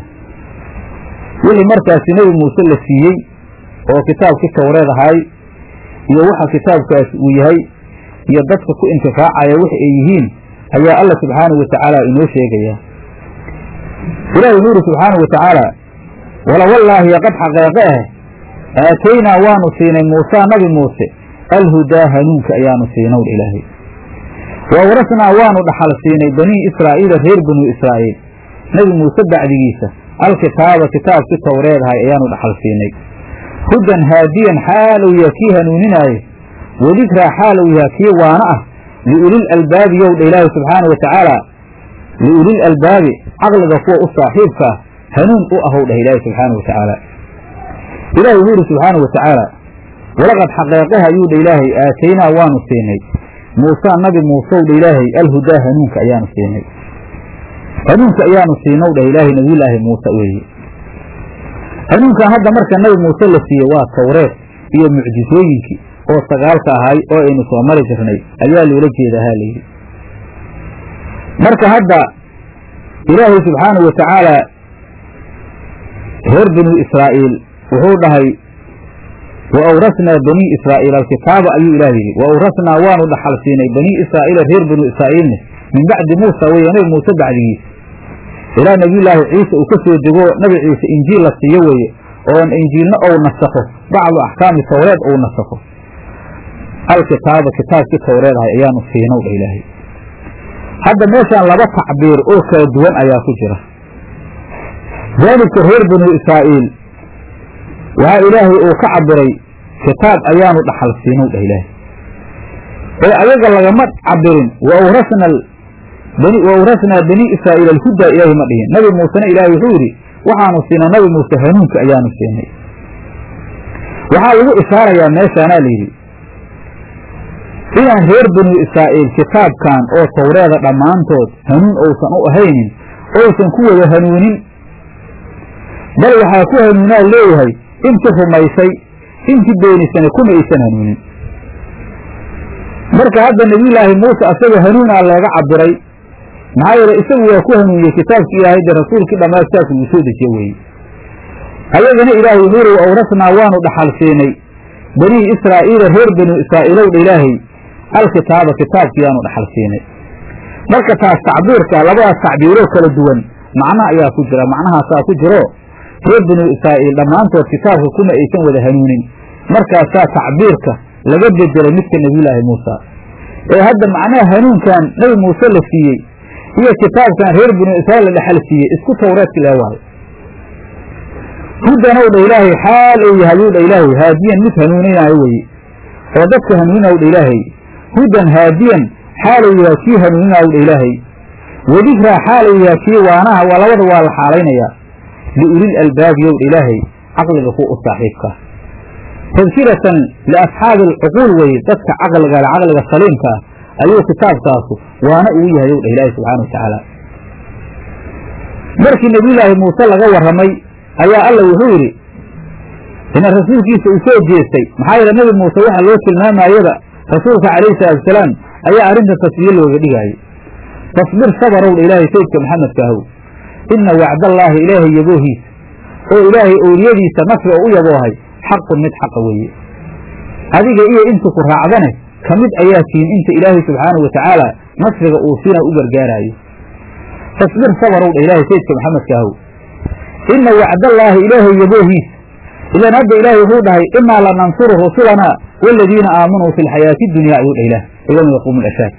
A: wixii markaasi nebi muuse la siiyey oo kitaabkii towreed ahaay iyo waxa kitaabkaasi uu yahay iyo dadka ku intifaacaya waxa ay yihiin ayaa alla subxaanahu watacaala inoo sheegaya ilahi wuxuu yidhi subxaanahu watacaala wala wallaahi qad xaqeeqe ah aataynaa waanu siinay muusaa nabi muuse alhudaa hanuunka ayaanu siinow ilaahay wa awrasnaa waanu dhaxal siinay banii israa'iila reer banuu israa'iil nebi muuse bacdigiisa alkitaaba kitaabkii towreedahay ayaanu dhaxal siinay hudan haadiyan xaalow yaha kii hanuuninaayo wadikraa xaalow yaha kii waana ah liulil albaabi yowdha ilaahi subxaana wa tacaala liulil albaabi caqliga kuwa u saaxiibka ah hanuun u ahow dhah ilaahi subxaana wa tacaala ilahi wuxuu yidhi subxaana wa tacaala walaqad xaqeeqaha ayuu dha ilaahay aataynaa waanu siinay muusaa nabi muusew dha ilaahay alhudaa hanuunka ayaanu siinay hanuunka ayaanu siinow dhah ilaahay nabiyulaahi muuse weeye hanuunkan hadda marka nabi muuse la siiye waa towreed iyo mucjisooyinkii oo sagaalka ahay oo aynu soo mari jirnay ayaa loola jeedaa ha layidhi marka hadda ilaahay subxaanahu wa tacaala reer banu israa'iil wuxuu dhahay wa awrasnaa banii israa'iil alkitaaba ayuu ilaah yidhi wa awrasnaa waanu dhaxal siinay banii israa'iila reer banu israa'iilne min bacdi muusa weeye nabi muuse bacdigiisa ilaa nebiyulaahi ciise uu ka soo dego nabi ciise injiil la siiyo weeye oon injiilna ou nasakho bacdu axkaami towreed ou nasakho alkitaaba kitaabkii towreed ahay ayaanu siinow dha ilaahay hadda meeshaan laba tacbiir oo kala duwan ayaa ku jira daalibka reer banu israa'iil waxaa ilaahay uu ka cabiray kitaab ayaanu dhaxal siinow dhah ilaahay ee ayaga lagama cabirin wa awrasnaa banii israa'iil alhudaa ilaahay ma dhihin nabi muusena ilaahay wuxuu yidhi waxaanu siinay nabi muuse hanuunka ayaanu siinay waxaa lagu ishaarayaa meeshaanaa layidhi inaan reer banu israa'iil kitaabkan oo towreeda dhammaantood hanuun ousan u ahaynin ousan ku wada hanuunin bal waxaa ku hanuunaa leeyahay intii rumaysay intii beenisana kuma aysan hanuunin marka hadda nebiyulaahi muuse asaga hanuunaa looga cabiray maxaa yeele isagu waa ku hanuuniyey kitaabkii ilaahay dee rasuulkii dhammaa kitaabka uu soo dejiye weeye ayagana ilaahay wuxuu yidhi wa awrasnaa waanu dhaxal siinay banii israa'iila reer banu israa'iilowdha ilaahay alkitaaba kitaabkiyaanu dhaxal siinay marka taas tacbiirka labadaas tacbiiroo kala duwan macno ayaa ku jira macnahaasaa ku jiro reer binu israa'iil dhammaantood kitaabka kuma aysan wada hanuunin markaasaa tacbiirka laga bedelay midka nebiyulaahi muusa ee hadda macnaha hanuunkan nebi muuse la siiyey iyo kitaabkan reer binu israa'iil la dhexal siiyey isku tawreedki lee waayo hudanow dha ilaahay xaal uu yahay yuu dha ilaahay haadiyan mid hanuuninaayo weye oo dadka hanuuninaw dha ilaahay hudan haadiyan xaal uu yahay kii hanuuninaayo dha ilaahay wadikraa xaal uu yahay kii waanaha waa labada waa la xaalaynayaa liulil albaabi yow dha ilaahay caqliga ku u saaxiibka tadkiratan liasxaabi alcuquul weye dadka caqliga le caqliga saliimka ah ayuu kitaabkaasu waana uu yahay yow dha ilaahay subxana wa tacaala markii nebiyulaahi muuse laga warramay ayaa alla wuxuu yidhi ina rasuulkiisa uu soo jeestay maxaa yeele nebi muuse waxa loo tilmaamayaba rasuulka calayhi salaatuasalaam ayaa arrinta tasbiye looga dhigaayay tasbir sabarow dha ilaahay sayidka maxamedka ahow inna wacdallaahi ilaahay yaboohiisa oo ilaahay owliyadiisa nasriga u yaboohay xaqun mid xaqa weeye adiga iyo inta ku raacdane ka mid ayaa tihin inta ilaahay subxaanahu wa tacaala nasriga uu siina u gargaaraayo tasbir sabarow dha ilaahay sayidka maxamedka ahow ina wacdallaahi ilaahay yaboohiisa idan hadda ilaahay wuxuu dhahay inaa lanansuru rusulanaa waaladiina aamanuu fi lxayaati dunya ayuu dhah ilaah yowma yaquumu lashaad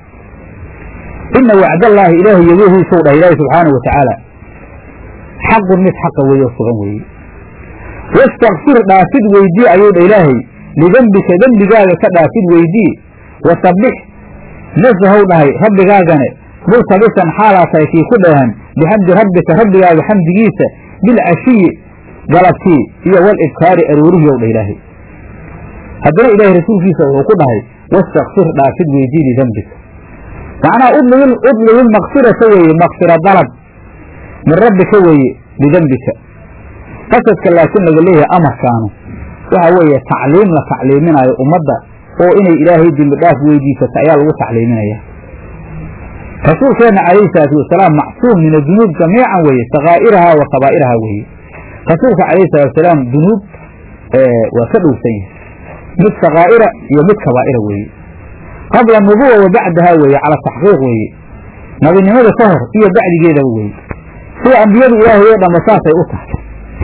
A: ina wacdallaahi ilaahay yaboohiisau dhahay ilaahay subxaanahu wa tacaala xaqun mid xaqa weeye oo sugan weeye wastakfir dhaafid weydii ayuu dha ilaahay lidembika dembigaaga ka dhaafid weydii wasabbix nasahow dhahay rabbigaagane multabisan xaalaa tahay kii ku dheehan bixamdi rabbika rabbigaaga xamdigiisa bilcashiyi galabtii iyo walibkaari aroorihiyow dha ilaahay haddana ilaahay rasuulkiisa wuxuu ku dhahay wastakfir dhaafid weydii lidembika macnaha udlib ilmakfirata weeye makfira dalab min rabbika weeye lidembika qasadka laakiin laga leeyahay amarkaanu waxa weeye tacliim la tacliiminaayo ummadda oo inay ilaahay dembi dhaaf weydiisata ayaa lagu tacliiminaya rasuulkeenna calayhi salaatu wasalaam macsuum min adunuub jamiican weeye sakaa'iraha wa kabaa'iraha weeye rasuulka calayhi salatu wasalaam dunuub waa ka dhowsan yahay mid sakaa'ira iyo mid kabaa'ira weeye qabla nubuwa wa bacdaha weeye cala taxqiiq weeye nabinimada ka hor iyo bacdigeedaba weeye sida ambiyadu ilaahay oo dhanba saasay u tahay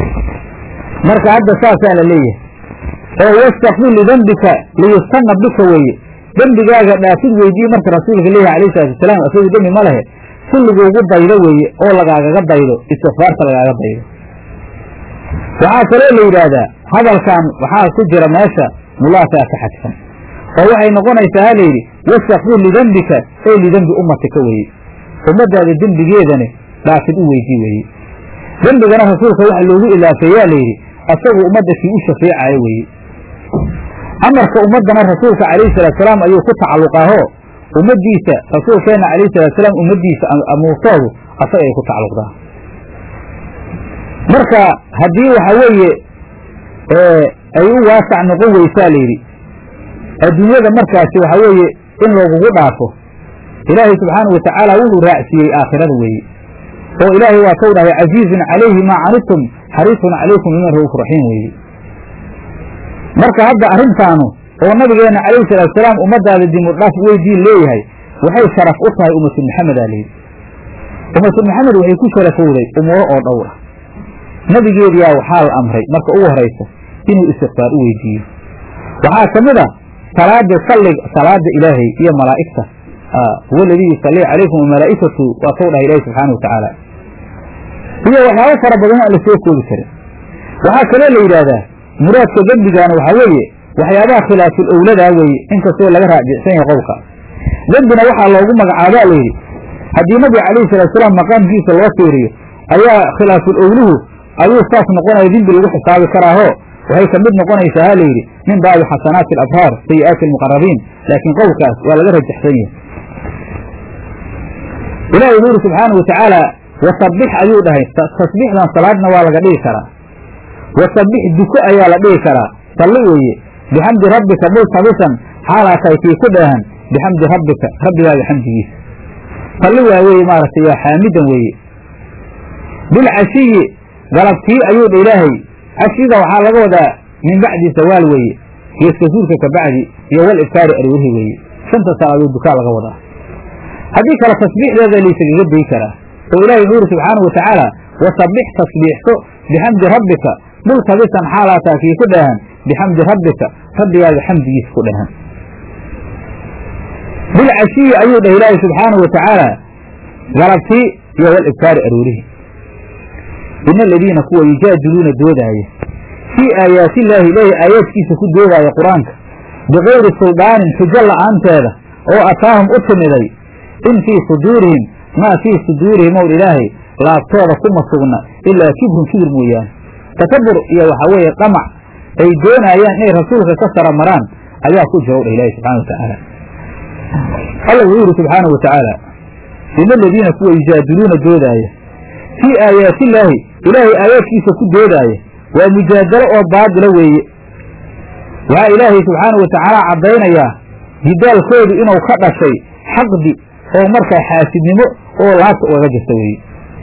A: marka hadda saasaa la leeyahay oo wastakfir lidembika liyustana bika weeye dembigaaga dhaafid weydii marka rasuulka leeyahay alayh salatu wasalaam isagu dembi ma lehe si lagugu daydo weeye oo lagaagaga daydo istikfaarta lagaaga daydo waxaa kaloo la yidhaahdaa hadalkan waxaa ku jira meesha mulaasaa ka xadfan oo waxay noqonaysaa ha layidhi wastakfir lidembika ee lidembi ummatika weeye ummaddaada dembigeedane dhaafid u weydii weeye dembigana rasuulka waxa loogu ilaafeeyaa layidhi asagu ummadda kii u shafeecayo weeye amarka ummaddana rasuulka calayhi salaatusalaam ayuu ku tacalluqaahoo ummaddiisa rasuulkeenna calayhi salaatusalaam ummaddiisa amuurtoodu asaga ay ku tacalluqdaa marka haddii waxa weeye ay u waasac noqon weysaa layidhi adduunyada markaasi waxa weeye in loogugu dhaafo ilaahay subxaanahu watacaala wuxuu raacsiiyey aakhirada weeye oo ilaahay waa kau dhahay casiizun calayhi maa canitum xariisun calaykum biman ra'uuf raxiim weeye marka hadda arrintaanu oo nabigeenna calayhi salaatusalaam ummaddaada dimu dhaaf weydiin leeyahay waxay sharaf u tahay ummatu maxamedaa layidhi ummatu maxamed waxay ku sharafowday umuuro oo dhowra nabigeediyaa waxaa la amray marka ugu horaysa inuu istikfaar u weydiiyo waxaa ka mid a salaada sallig salaada ilaahay iyo malaa'igta huwa aladii yusallii calaykum wamalaa'ikatu waa kau dhahay ilaahi subxaana wa tacaala iyo waxyaabo fara badan aan la soo koobi karin waxaa kaloo la yidhaahdaa muraadka dembigaana waxaa weeye waxyaabaha khilaaful owladaa weeye inkastoo laga raajicsan yahay qowlka dembina waxaa loogu magacaabaa layidhi haddii nabiga calayhi salaatusalaam maqaamkiisa loo fiiriyo ayaa khilaaful owluhu ayuu saas noqonaya dembi lagu xisaabi karaahoo waxay ka mid noqonaysaa ha layidhi min baabi xasanaati alabraar sayi'aati almuqarabiin laakiin qowlkaas waa laga rajaxsan yahay ilahi wuxu yidhi subxaana wa tacaala wasabbix ayuu dhahay tasbiixdan salaadna waa laga dhigi karaa wasabbix duko ayaa la dhigi karaa salli weeye bixamdi rabbika multabisan xaalaa tahay kii ku dheehan bixamdi rabbika rabbigaaga xamdigiisa salli waa weye maaragtay waa xaamidan weeye bilcashiyi galabtii ayuu dha ilaahay cashida waxaa laga wadaa min bacdi sawaal weeye geeska suulka ka bacdi iyo wal ibkaari aroorihi weeye shanta salaadood dukaa laga wadaa haddii kale tasbiixdeeda laysagaga day karaa oo ilahi wuxuu yuri subxaanahu watacaala wasabbix tasbiixso bixamdi rabbika multabisan xaalaataa kii ku dheehan bixamdi rabbika rabbigaaga xamdigiisa ku dheehan bilcashiyi ayuu dhah ilaahi subxaanahu watacaala galabtii iyo wal ibkaari aroorihi ina aladiina kuwa yujaadiluuna doodaaya fii aayaati illaahi ilaahi aayaadkiisa ku doodaaya qur-aanka bikayri suldaanin xujo la'aanteeda oo ataahum u timiday in fii suduurihim maa fii suduurihim ow ilaahay laabtooda kuma sugna ilaa kibrun kibir mooyaane takabur iyo waxaa weeye dhamac ay doonaayaan inay rasuulka ka sara maraan ayaa ku jira dha ilahi subxana watacaala alla wuxuu yidhi subxaanau watacaala ina aladiina kuwa yujaadiluuna doodaaya fii aayaati illaahi ilaahay aayaadkiisa ku doodaaya waa mujaadalo oo baadila weeye waxaa ilaahay subxaanau watacaala caddaynayaa jidaalkoodu inuu ka dhashay xaqdi oo markaa xaasidnimo oo laabta ugaga jirta weeye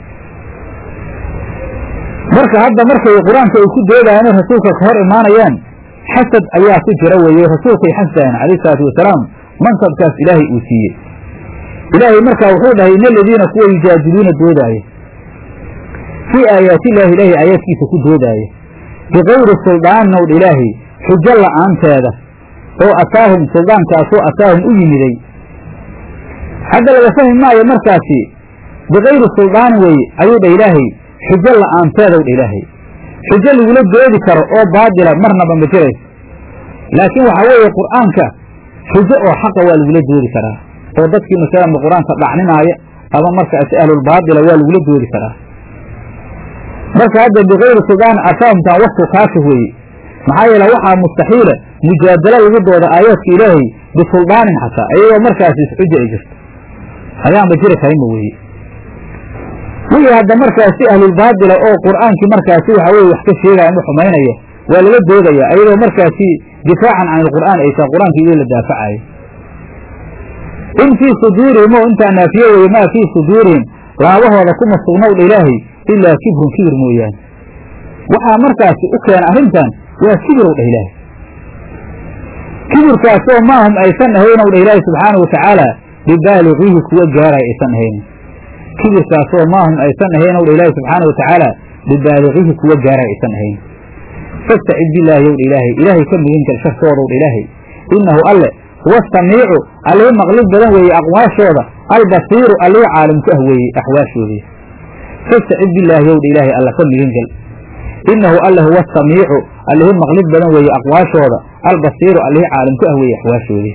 A: marka hadda markay qur-aanka ay ku doodayaan inay rasuulka ka hor imaanayaan xasad ayaa ku jira weeye rasuulkay xasdayan calayhi salaatu wasalaam mansabkaas ilaahay uu siiyey ilaahay markaa wuxuu dhahay ina aladiina kuwa yujaadiluuna doodaaya fii aayaati illaahi ilaahay aayaadkiisa ku doodaaya bikayri suldaanin owdha ilaahay xujo la'aanteeda oo ataahum suldaankaasoo ataahum u yimiday hadda laga fahmi maayo markaasi bikayri suldaanin weeye ayuu dha ilaahay xujo la'aanteedow dha ilaahay xujo lagula doodi karo oo baadila marnaba ma jirayso laakiin waxaa weeye qur'aanka xujo oo xaqa waa lagula doodi karaa oo dadkii masalanba qur-aanka dhacninaaya ama markaasi ahlulbaadila waa lagula doodi karaa marka hadda bikayri suldaanin ataahumtaan waktu kaashif weeye maxaa yeele waxaa mustaxiila mujaadalo lagu dooda aayaadka ilaahay bisuldaanin xataa iyagoo markaasi isxuja ay jirto ayaanba jiri karinba weeye wixii hadda markaasi ahlulbaadila oo qur'aankii markaasi waxa weye wax ka sheegaya ama xumaynaya waa lala doodaya ayadoo markaasi difaacan can ilqur'aan ay tahay qur-aanka idin la daafacayo in fii suduurihim oo intaa naafiye weye maa fii suduurihim laabahooda kuma sugnowdha ilaahay ilaa kibrun kibir mooyaane waxaa markaasi u keena arrintan waa kibirow dhah ilaahay kibirkaasoo maahum aysan ahaynow dhah ilaahay subxaanau watacaala bibaaligiihi kuwa gaaraya aysan ahaynin kibirkaasoo maahum aysan ahaynow dha ilaahay subxaana watacaala bibaaligiihi kuwa gaaraya aysan ahaynin fastacid billaahi yow dha ilaahay ilaahay ka migin gal shartoodaw dha ilaahay innahu alle huwa samiicu allii maqlid badan weeye aqwaashooda albasiiru allii caalimku ah weeye axwaashoodii fastacid billaahi yow dha ilaahay alla ka migin gal innahu alle huwa samiicu allihii maqlid badan weeye aqwaashooda albasiiru allihii caalimku ah weeye axwaashoodii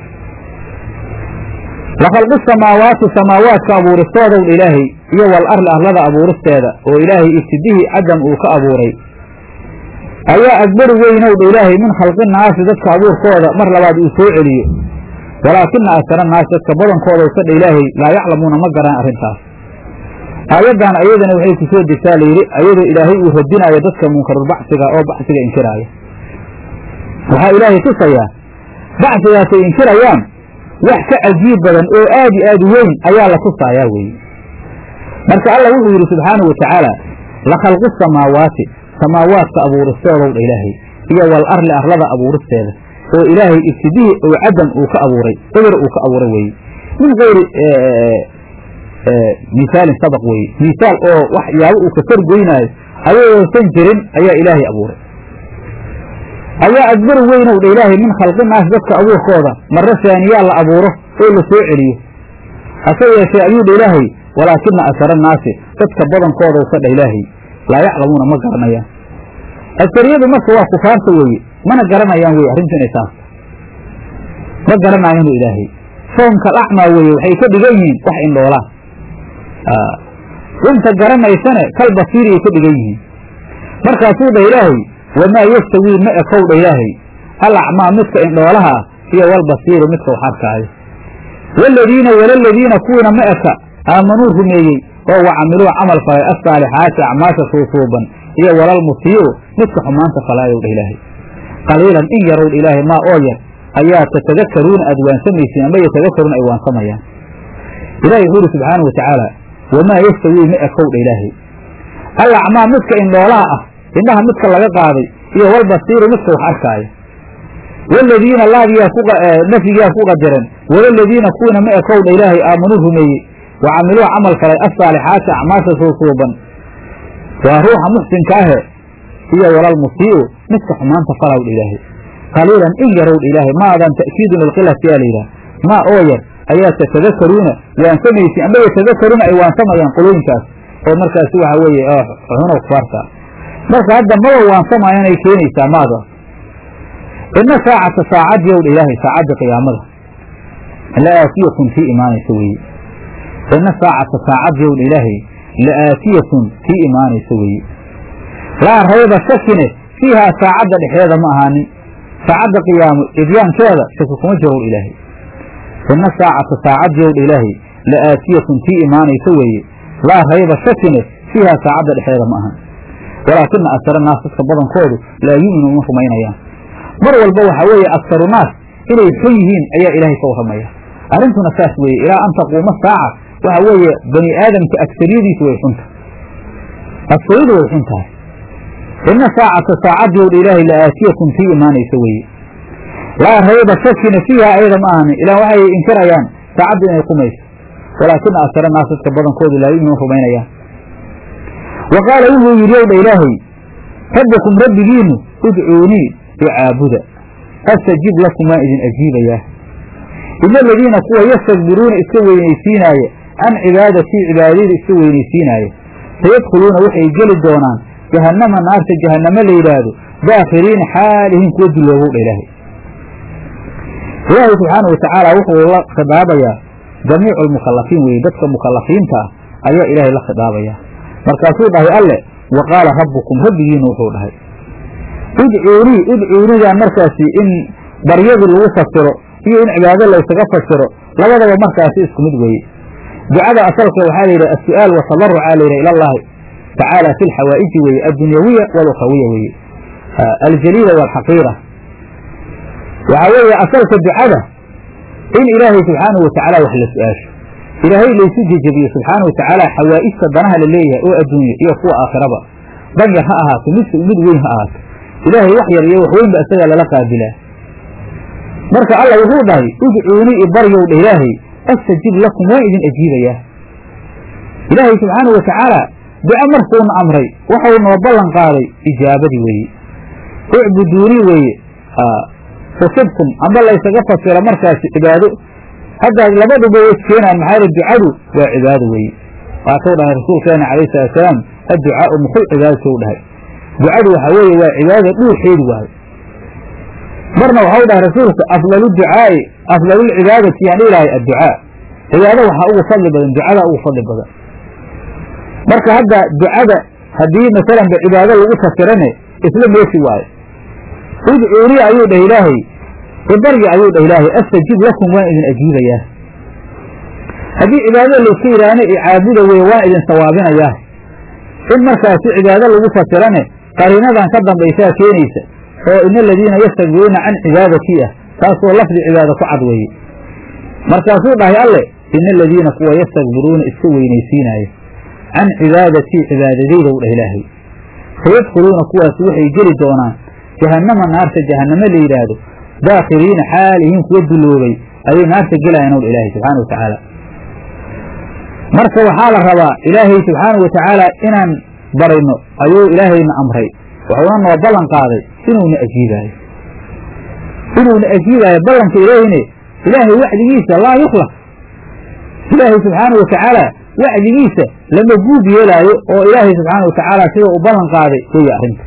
A: lakhalqu samaawaati samaawaadka abuuristoodaw dha ilaahay iyo wal arli arlada abuuristeeda oo ilaahay ibtidihii cadam uu ka abuuray ayaa agbaru weynow dha ilaahay min khalqi naasi dadka abuurkooda mar labaad uu soo celiyo walaakina asara naasi dadka badankooda sadha ilaahay laa yaclamuuna ma garaan arrintaas aayaddan ayadana waxay ku soo degtaa layidhi ayadoo ilaahay uu radinaayo dadka munkarulbacsiga oo bacsiga inkiraaya waxaa ilaahay tusayaa bacsigaasay inkirayaan wax ka cajiib badan oo aad i aad u weyn ayaa la tusaayaa weeye marka allah wuxuu yidhi subxaanahu watacaala la khalqu samaawaati samaawaadka abuuristoodow dha ilaahay iyo wal arli arlada abuuristeeda oo ilaahay ibtidihii oo cadam uu ka abuuray eber uu ka abuuray weeye min kayri misaalin sabaq weeye misaal oo wax yaabo uu ka korgoynaayo ayagoosan jirin ayaa ilaahay abuuray ayaa adbar weynow dha ilaahay min khalqi naas dadka abuurkooda marre saaniyaa la abuuro oo la soo celiyo hase yeeshee ayuu dha ilaahay walaakina asara naasi dadka badankooda usa dha ilaahay laa yaclamuuna ma garanayaan asariyadu marka waa kufaarta weeye mana garanayaan weye arrintu inay taas ma garanayaanu ilaahay soomka lacmaa weeye waxay ka dhigan yihiin wax indhoolaan runta garanaysane kal basiiriyay ka dhigan yihiin markaasuu dha ilaahay wamaa yastawii ma ekow dha ilaahay alacmaa midka indhoolaha ah iyo walbasiiru midka wax arkaayo waaladiina walaladiina kuwiina ma eka aamanuu rumeeyey oo wa camiluu camal falay assaalixaati acmaasha suusuuban iyo walalmusii'u midka xumaanta falaayow dha ilaahay qaliilan in yarow dha ilaahay maa oo yar ayaa tatadakaruuna aad waansamaysiin ama yatadakaruuna ay waansamayaan ilahi wuxuu yidhi subxaanau watacaala wamaa yastawii ma ekow dha ilaahay alacmaa midka indhoolaha ah indhaha midka laga qaaday iyo walbasiiru midka wax arkaayo waaladiina laadiyaa nafyigaa ku qadiran walaladiina kuwiina ma ekowdha ilaahay aamanuu rumeeyey wa camiluu camal falay assaalixaati acmaasha suusuuban waa ruuxa muxsinka ahe iyo walal musii'u midka xumaanta falawdha ilaahay qaliilan in yarowdha ilaahay maadan ta'kiidun lilqilati yaa layidhaha maa oo yar ayaa tatadakaruuna waansamaysi amba yatadakaruuna ay waansamayaan qolooyinkaas oo markaasi waxa weeye xuno kufaarta marka hadda maba waansamayanay keenaysaa maada ina saacata saacad yowdha ilaahay saacadda qiyaamada la aatiyatun tii imaanaysa weeye ina saacata saacad yowdha ilaahay la aatiyatun tii imaanaysa weeye laa rayba shakine fiihaa saacadda dhexeeda ma ahaanin saacadda qiyaamo idyaankeeda shaki kuma jirowdha ilaahay ina saacata saacad yowdha ilaahay la aatiyatun tii imaanaysa weeye laa rayba shakine fiihaa saacadda dhexeeda ma ahan walaakina aksara naas dadka badankoodu laa yu'minu uma rumaynayaan mar walba waxaa weeye aksaru naas inay xun yihiin ayaa ilaahay ka warramaya arrintuna saas weeye ilaa an taquuma saaca waxa weeye bani aadamka agsariyadiisu way xunta agsariyadu way xun tahay ina saacata saacad yowdha ilaahay la aatiyatun tii imaanaysa weeye laa rayba shakina fiiha ayada ma ahanin ilaan waxay inkirayaan saacadda inay qumayso walaakina aksara naas dadka badankoodu laa yu'minu rumaynayaan wa qaala wuxuu yidhi owdha ilaahay rabbikum rabbigiinu udcuunii icaabuda astajib lakum waan idin ajiibayaa ina aladiina kuwa yastakbiruuna iska weynaysiinaaya can cibaadatii cibaadadayda iska weynaysiinaaya sayadkhuluuna waxay geli doonaan jahannama naarta jahannamo la yidhaahdo daakhiriina xaalihiin kuwa duloobowdha ilaahay ilaahay subxaana wa tacaala wuxuu la khidaabayaa jamiicu almukalafiin weye dadka mukalafiinta ah ayaa ilaahay la khidaabayaa markaasuu dhahay alle wa qaala rabbukum rabbigiina wuxuu dhahay udcuunii udcuunidan markaasi in baryadii lagu fasiro iyo in cibaado laysaga fasiro labadaba markaasi isku mid weeye ducada asalka waxaa layidhaha as-su'aal watadarucaa layidhaha ila allahi tacaala fi lxawaa'iji weeye addunyawiya walukhrawiya weeye aljaliila waalxaqiira waxaa weeye asalka ducada in ilaahay subxaanahu watacaala wax la su-aasho ilaahay laysu jejebiyo subxaana watacaala xawaa'ijta danaha la leeyahay oo adduunya iyo kuwa aakhiraba dan yar ha ahaato mid mid weyn ha ahaato ilaahay wax yar iyo wax weynba isagaa lala qaabilaa marka alla wuxuu dhahay udcuunii ibaryow dha ilaahay astajib lakum waan idin ajiibayaa ilaahay subxaana wa tacaala duco markuuna amray waxau noo ballan qaaday ijaabadii weeye ucbuduunii weeye fusibtum amba laysaga fasiro markaasi cibaado haddaad labaduba way iskeenaan maxaa yidhi ducadu waa cibaado weeye waatuu dhahay rasuulkeena calayhi salatusalaam adducaau muxul cibaadatou dhahay ducadu waxaa weeye waa cibaadada dhuuxeedi waayo marna waxau dhahay rasuulka afdalu ducaa'i afdalulcibaadati yaan dhihi adducaa cibaado waxaa ugu fadli badan ducada ugu fadli badan marka hadda ducada haddii masalanba cibaado lagu fasirane isla meeshi waayo udcuunii ayuu dhah ilaahay ibarya ayuu dhah ilaahay astajib lakum waan idin ajiibayaa haddii cibaadada layska yidhaahna icaabuda weye waan idin sawaabinayaa in markaasi cibaado lagu fasirane qariinadan ka dambaysaa keenaysa oo ina aladiina yastakbiruuna can cibaadatii ah taasoo lafdi cibaado ku cad weeye markaasuu dhahay alle ina aladiina kuwa yastakbiruuna iska weynaysiinaaya can cibaadatii cibaadadaydow dhah ilaahay sayadkhuluuna kuwaasi waxay geli doonaan jahannama naarta jahannamo la yidhaahdo daakhiriina xaalihiin kuwa duloobay ayay naarta gelayaan owdha ilaahay subxaana wa tacaala marka waxaa la rabaa ilaahay subxaana wa tacaala inaan barayno ayuu ilaahayna amray wuxuuna noo ballan qaaday inuuna ajiibaayo inuuna ajiibaayo ballanka ilaahayne ilaahay wacdigiisa laa yukhlaq ilaahay subxaana wa tacaala wacdigiisa lama guud yeelaayo oo ilaahay subxaana wa tacaala sida uu ballan qaaday weeye arrinta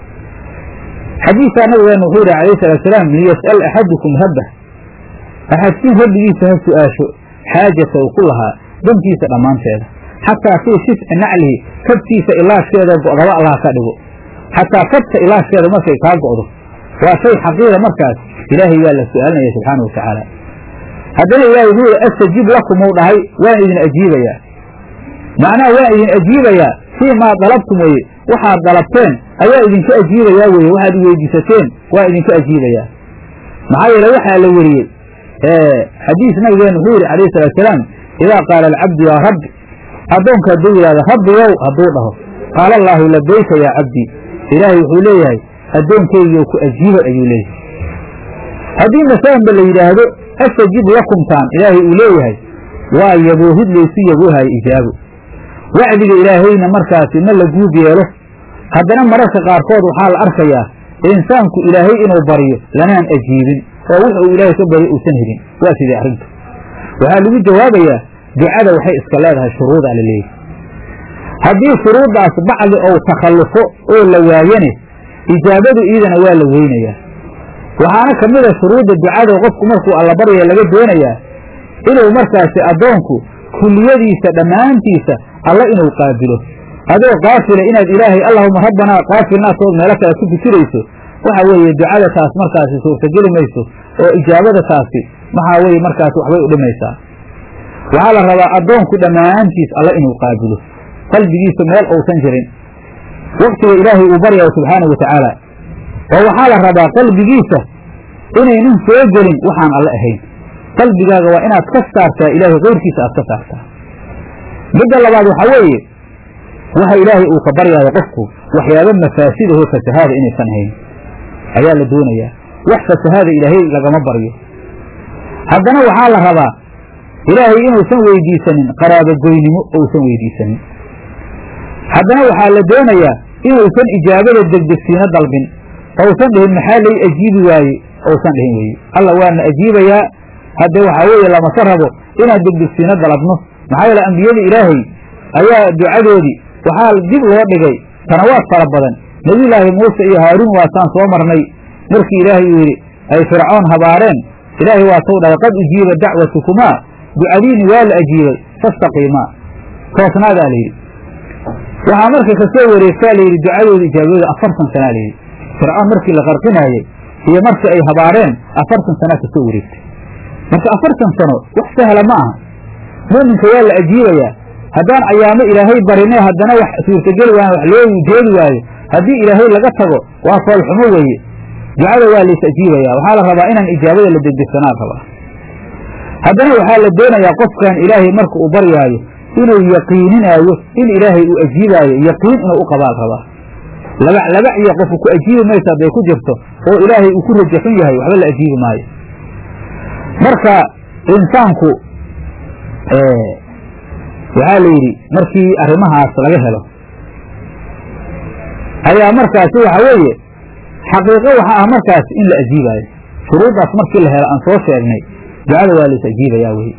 A: xadiisaa nabigeena wuxuu yihi alayh salatu salaam liyas'al axadukum rabbah axadkiin rabbigiisa ha su-aasho xaajata uu ku lahaa dantiisa dhammaanteeda xataa fii shifci naclihi kabtiisa ilaashkeeda go'daba allah ka dhigo xataa kabta ilaashkeeda markay kaa go'do waa shay xaqiira markaas ilaahay waa la su-aalinaya subxaana wa tacaala haddana ilahay wuxuu yihi astajib lakum uu dhahay waan idin ajiibayaa macnaha waan idin ajiibayaa fii maa dalabtum weye waxaad dalabteen ayaa idinka ajiibayaa weye waxaad weydiisateen waa idinka ajiibayaa maxaa yeele waxaa la weriyey xadiis nabigeena wuxuu yihi alayh salatu salaam idaa qaala alcabdu yaa rabbi addoonka hadduu yidhahdo rabbigow hadduu dhaho qaala allaahu labayka yaa cabdii ilaahay wuxuu leeyahay addoonkeygiioo ku ajiibay ayuu leeyahay haddii masalanba la yidhaahdo astajib lakumtaan ilaahay uu leeyahay waa yaboohid laysu yaboohayo ijaabo wacdiga ilaahayna markaasi ma la guud yeelo haddana mararka qaarkood waxaa la arkayaa insaanku ilaahay inuu baryo lanaan ajiibin oo wux uu ilaahay ka baryo uusan helin waa sidii arrintu waxaa lagu jawaabayaa ducada waxay iska leedahay shuruudaa la leeyahy haddii shuruuddaas bacdi ou takhallufo oo la waayane ijaabadu iidana waa la weynayaa waxaana ka mid a shuruudda ducada qofku markuu allabaryaya laga doonayaa inuu markaasi addoonku kulliyadiisa dhammaantiisa alla inuu qaabilo adoo qaafila inaad ilaahay allahuma rabbanaa qaafilnaatood meelo kale ku fikirayso waxa weeye ducada taas markaasi suurtageli mayso oo ijaabada taasi maxaa weeye markaasi waxbay u dhimaysaa waxaa la rabaa addoonku dhammaantiis alla inuu qaabilo qalbigiisa meel uusan jirin waktiga ilaahay uu baryayo subxaanahu watacaala oo waxaa la rabaa qalbigiisa inaynan soo gelin waxaan alle ahayn qalbigaaga waa inaad ka saartaa ilaahay keyrkiisa aad ka saartaa midda labaad waxaa weeye waxa ilaahay uu ka baryaayo qofku waxyaaba mafaasidaho fasahaada inaysan ahayn ayaa la doonayaa wax fasahaada ilaahay lagama baryo haddana waxaa la rabaa ilaahay inuusan weydiisanin qaraabogoynimo ousan weydiisanin haddana waxaa la doonayaa inuusan ijaabada degdegsiino dalbin ousan dhihin maxaa lay ajiibi waaye ousan dhihin weye alla waana ajiibayaa hadde waxaa weeye lamase rabo inaan degdegsiino dalabno maxaa yeele ambiyada ilaahay ayaa ducadoodii waxaa dib loo dhigay sanawaad fara badan nebiyulaahi muuse iyo haaruun waasaan soo marnay markii ilaahay uu yidhi ay fircoon habaareen ilaahay waa tou dhahay qad ujiiba dacwatukumaa ducadiini waa la ajiibay fastaqiimaa toosnaadaa layidhi waxaa marka kasoo wareegtaa layidhi ducadooda ijaabadooda afartan sanaa layidhi fircoon markii la qarqinaayey iyo markii ay habaareen afartan sanaa kasoo wareegtay marka afartan sano wax sahla ma aha mu'minka waa la ajiibayaa haddaan ayaamo ilaahay barine haddana wax suurtageli waayan wax loo jeedi waayo haddii ilaahay laga tago waa foolxumo weeye ducada waa lays ajiibayaa waxaa la rabaa inaan ijaabada la degdegsanaa rabaa haddana waxaa la doonayaa qofkan ilaahay marka uu baryaayo inuu yaqiininaayo in ilaahay uu ajiibaayo yaqiin inuu u qabaal rabaa labac labac iyo qofku ku ajiibi mayso hadday ku jirto oo ilaahay uu ku rajaxun yahay waxba la ajiibi maayo marka insaanku waxaa la yidhi markii arrimahaas laga helo ayaa markaasi waxa weeye xaqiiqo waxa ah markaas in la ajiibaayo shuruuddaas markii la helo aan soo sheegnay ducada waa lays ajiibayaa weye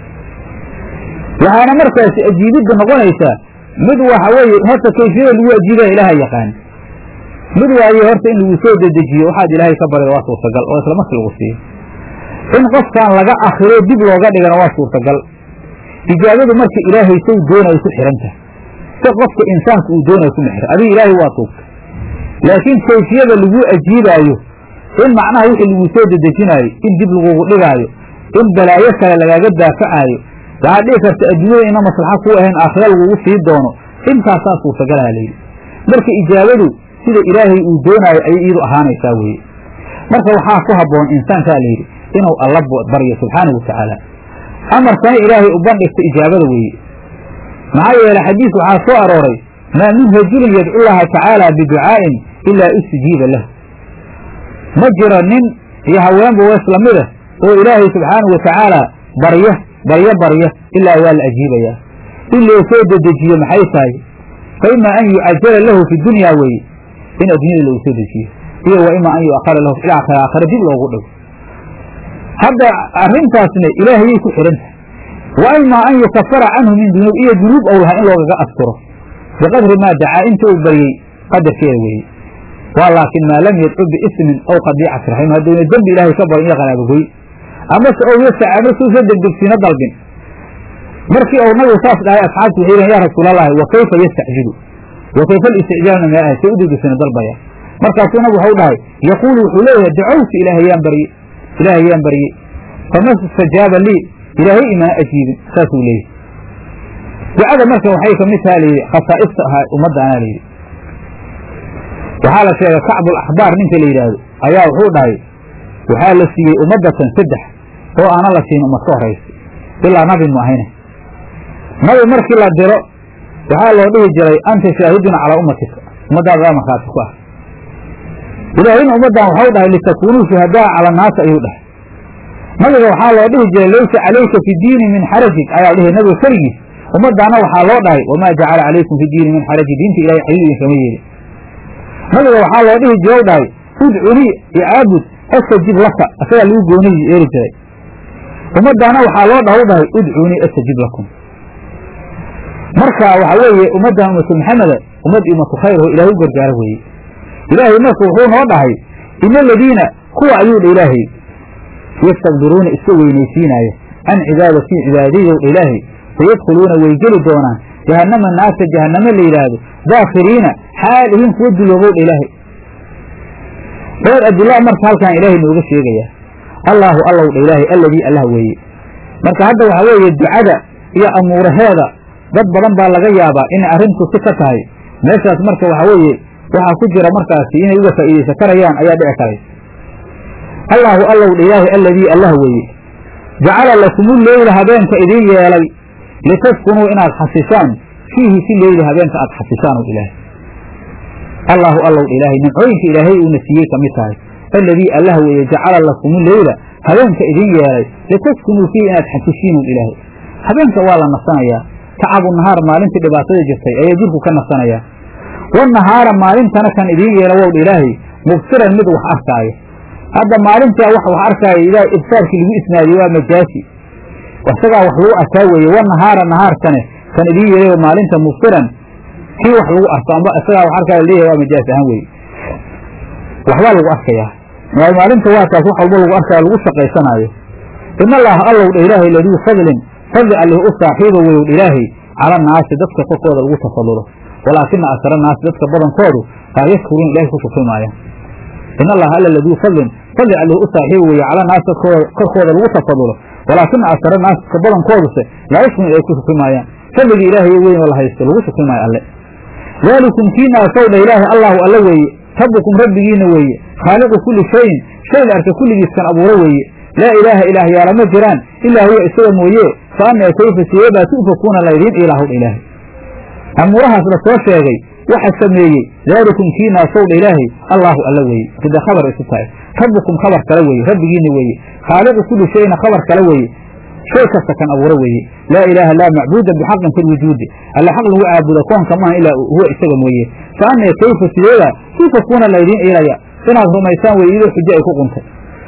A: waxaana markaasi ajiibidda noqonaysaa mid waxa weeye horta kayfiyada lagu ajiibaya ilaaha yaqaan mid waaye horta in lagu soo dedejiyo waxaad ilaahay ka barida waa suurtagal oo isla markii lagu siiyo in qofkan laga akhiro dib looga dhigana waa suurtagal ijaabadu marka ilaahay sow doonayo ku xihanta si qofka insaanka uu doonayo kuma xira adiga ilaahay waa tuugta laakiin kayfiyada lagu ajiibaayo in macnaha wixii lagu soo dedejinaayo in dib lagugu dhigaayo in balaayo kale lagaaga daafacaayo waxaad dhihi karta adduunyada ina maslaxa ku ahayn aakhira lagugu sii doono intaasaa suurtagalaha layidhi marka ijaabadu sida ilaahay uu doonaayo ayay iyadu ahaanaysaa weeye marka waxaa ku habboon insaankaa layidhi inuu alla baryo subxaanahu watacaala amarkana ilaahay u bandhigta ijaabada weeye maxaa yeele xadiis waxaa soo arooray maa min rajulin yadcu llaha tacaala biducaa'in ilaa istijiiba lahu ma jiro nin iyo haweenba waa isla mida oo ilaahay subxaanahu watacaala barya baryo barya ilaa waa la ajiibayaa in loo soo dedejiyo maxay tahay fa ima an yucajala lahu fi dunya weeye in addunyada loogu soo dejiyo iyo wa ima an yuakhara lahu fi aakhira aakhira dib loogu dhigo hadda arrintaasna ilaahayay ku xidhan tahay wa ima an yukafara canhu min dunuub iyo dunuub ou lahaa in loogaga asturo biqadri maa dacaa inta uu baryey qadarkeeda weeye waa laakin maa lam yadcu biismin aw qadiicati raxim hadduuna dembi ilaahay ka barin iyo qaraabogoy amase ou yastacaano suusa degdegsiino dalbin markii ou nabigu saas dhahay asxaabtu waxay yihin ya rasuulallaahi wa kayfa yastacjilu wa kayfa alisticjaalna mee ahay say u degdegsiino dalbaya markaasuu nabigu waxau dhahay yaquulu wuxuu leeyahay dacowtu ilaahay yaan barye ilaahay yaan baryey fama istajaaba lii ilaahay imana ajiibin saasuu leeyahy ducada marka waxay kamid taha layidhi khasaa'ista ahaa ummaddaanaa layidhi waxaa la sheegay kacbul axbaar ninka la yidhaahdo ayaa wuxuu dhahay waxaa la siiyey ummaddatan saddex oo aana la siin ummad ka horaysa ilaa nabi mu ahayne nabi markii la diro waxaa loo dhihi jiray anta shaahidun calaa ummatika ummaddaada aa markhaati ku ah ilaahayna ummaddan waxau dhahay litakuunuu shuhadaa cala annaasi ayuu dhahay nabiga waxaa loo dhihi jiray laysa calayka fi diini min xarajin ayaa dhihi nabiga keligiis ummadaana waxaa loo dhahay wamaa jacala calaykum fi diini min xarajin diinta ilahay xiriir idinkama yeelin nabiga waxaa loo dhihi jira dhahay udcunii icaabud astajib laka asagaa lagu gooniyi eeri jiray ummadaana waxaa loo dhaha u dhahay udcunii astajib lakum marka waxa weeye ummaddan ummatu maxameda ummad ummatu khayr oo ilahay u gargaaro weeye ilaahay marka wuxuu noo dhahay ina aladiina kuwa ayuu dha ilaahay yastakbiruuna iska weynaysiinaaya can cibaadatii cibaadadow dha ilaahay sayadkhuluuna way geli doonaan jahannama naasa jahanname la yidhaahdo daakhiriina xaal ihin kuwa duloobow dha ilaahay reer abdillah marka halkaan ilaahay nooga sheegayaa allaahu allow dha ilaahay alladii allah weeye marka hadda waxaa weeye ducada iyo amuuraheeda dad badan baa laga yaabaa inay arrintu si ka tahay meeshaas marka waxaa weeye waxaa ku jira markaasi inay uga faa'iidaysan karayaan ayaa dhici karay allaahu allow dha ilaahay alladii allah weeye jacala lakumu leyla habeenka idiin yeelay litaskunuu inaad xasishaan fiihi si leyli habeenka aad xasishaan o ilaahay allaahu allow dha ilaahay nimcooyinka ilaahay uuna siiyey ka mid tahay alladii allah weeye jacala lakumu leyla habeenka idiin yeelay litaskunuu fiihi inaad xasishiin o ilaahay habeenka waa la nasanayaa tacabu nahaar maalintii dhibaatada jirtay ayaa jirku ka nasanayaa wanahaara maalintana kan idiin yeela wowdha ilaahay mubsiran mid wax arkaayo hadda maalintaa wax wax arkaayo idaa ibsaarkii lagu isnaadiye waa majaasi isagaa wax lagu arkaa weeye wanahaara nahaarkane kan idiin yeelay maalinta mubsiran kii wax lagu arko amba isagaa wax arkaayo leeyahay waa majaasi ahaan weeye waxbaa lagu arkayaa maalinta waa taas wax walba lagu arkaayo lagu shaqaysanaayo in allaha allow dha ilaahay laduu fadlin fadli allih u saaxiiba weyowdh ilaahay cala naasi dadka korkooda lagu tafadulo walaakina akara naasi dadka badankoodu laa yashkuruun ilahay ku shukri maayaan in allaha alla laduu fadlin fadli allih u saaxiiba weeye cala naasi dadkooda korkooda lagu tafadulo walaakina akara naasi dadka badankooduse laa yashkuruun ilahay ku shukri maayaan fadligii ilaahay weyn oo la haysto lagu shukri maayo alle daalikum kiinaasow dha ilaahay allahu alla weeye rabbukum rabbigiina weeye khaaliqu kulli shayin shay la arka kulligiiskan abuuro weeye laa ilaaha ilaahyaala ma jiraan ilaa huwa isaga mooye fa annaa kayfa sideebaa tu'fakuuna laydiin ilaahowdha ilaahay amuurahaas la soo sheegay waxa sameeyey daalikum kiinaasowdha ilaahay allaahu alla weeye sida khabar isu tahay rabbukum khabar kale weeye rabbigiina weeye khaaliqu kulli shayna khabar kale weeye shay kasta kan abuuro weeye laa ilaaha laa macbuuda bixaqin fi lwujuudi alla xaq lagu caabudo koonka maaha ilaa huwa isaga mooye fa annaa kayfa sideebaa tu'fakuuna laydiin ilaya inaad rumaysaan weye idoo xujo ay ku quntay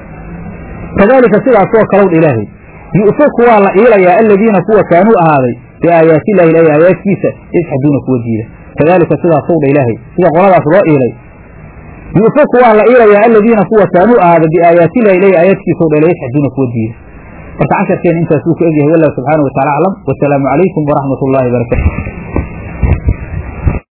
A: kadaalika sidaasoo kalowdha ilaahay yu'faku waa la iilayaa aladiina kuwa kaanuu ahaaday biaayaati illahi ilahi aayaadkiisa yajxaduuna kuwa diida kadaalika sidaasowdha ilaahay sida qoladaas loo iilay yu'faku waa la iilayaa aladiina kuwa kaanuu ahaaday biaayaati illahi ilahi aayaadkiisao dha yajxaduuna kuwa diida marka casharkeena intaas wuu ku egyahay wallahu subxaana wa tacala aclam wasalaamu calaykum waraxmat ullaahi barakatu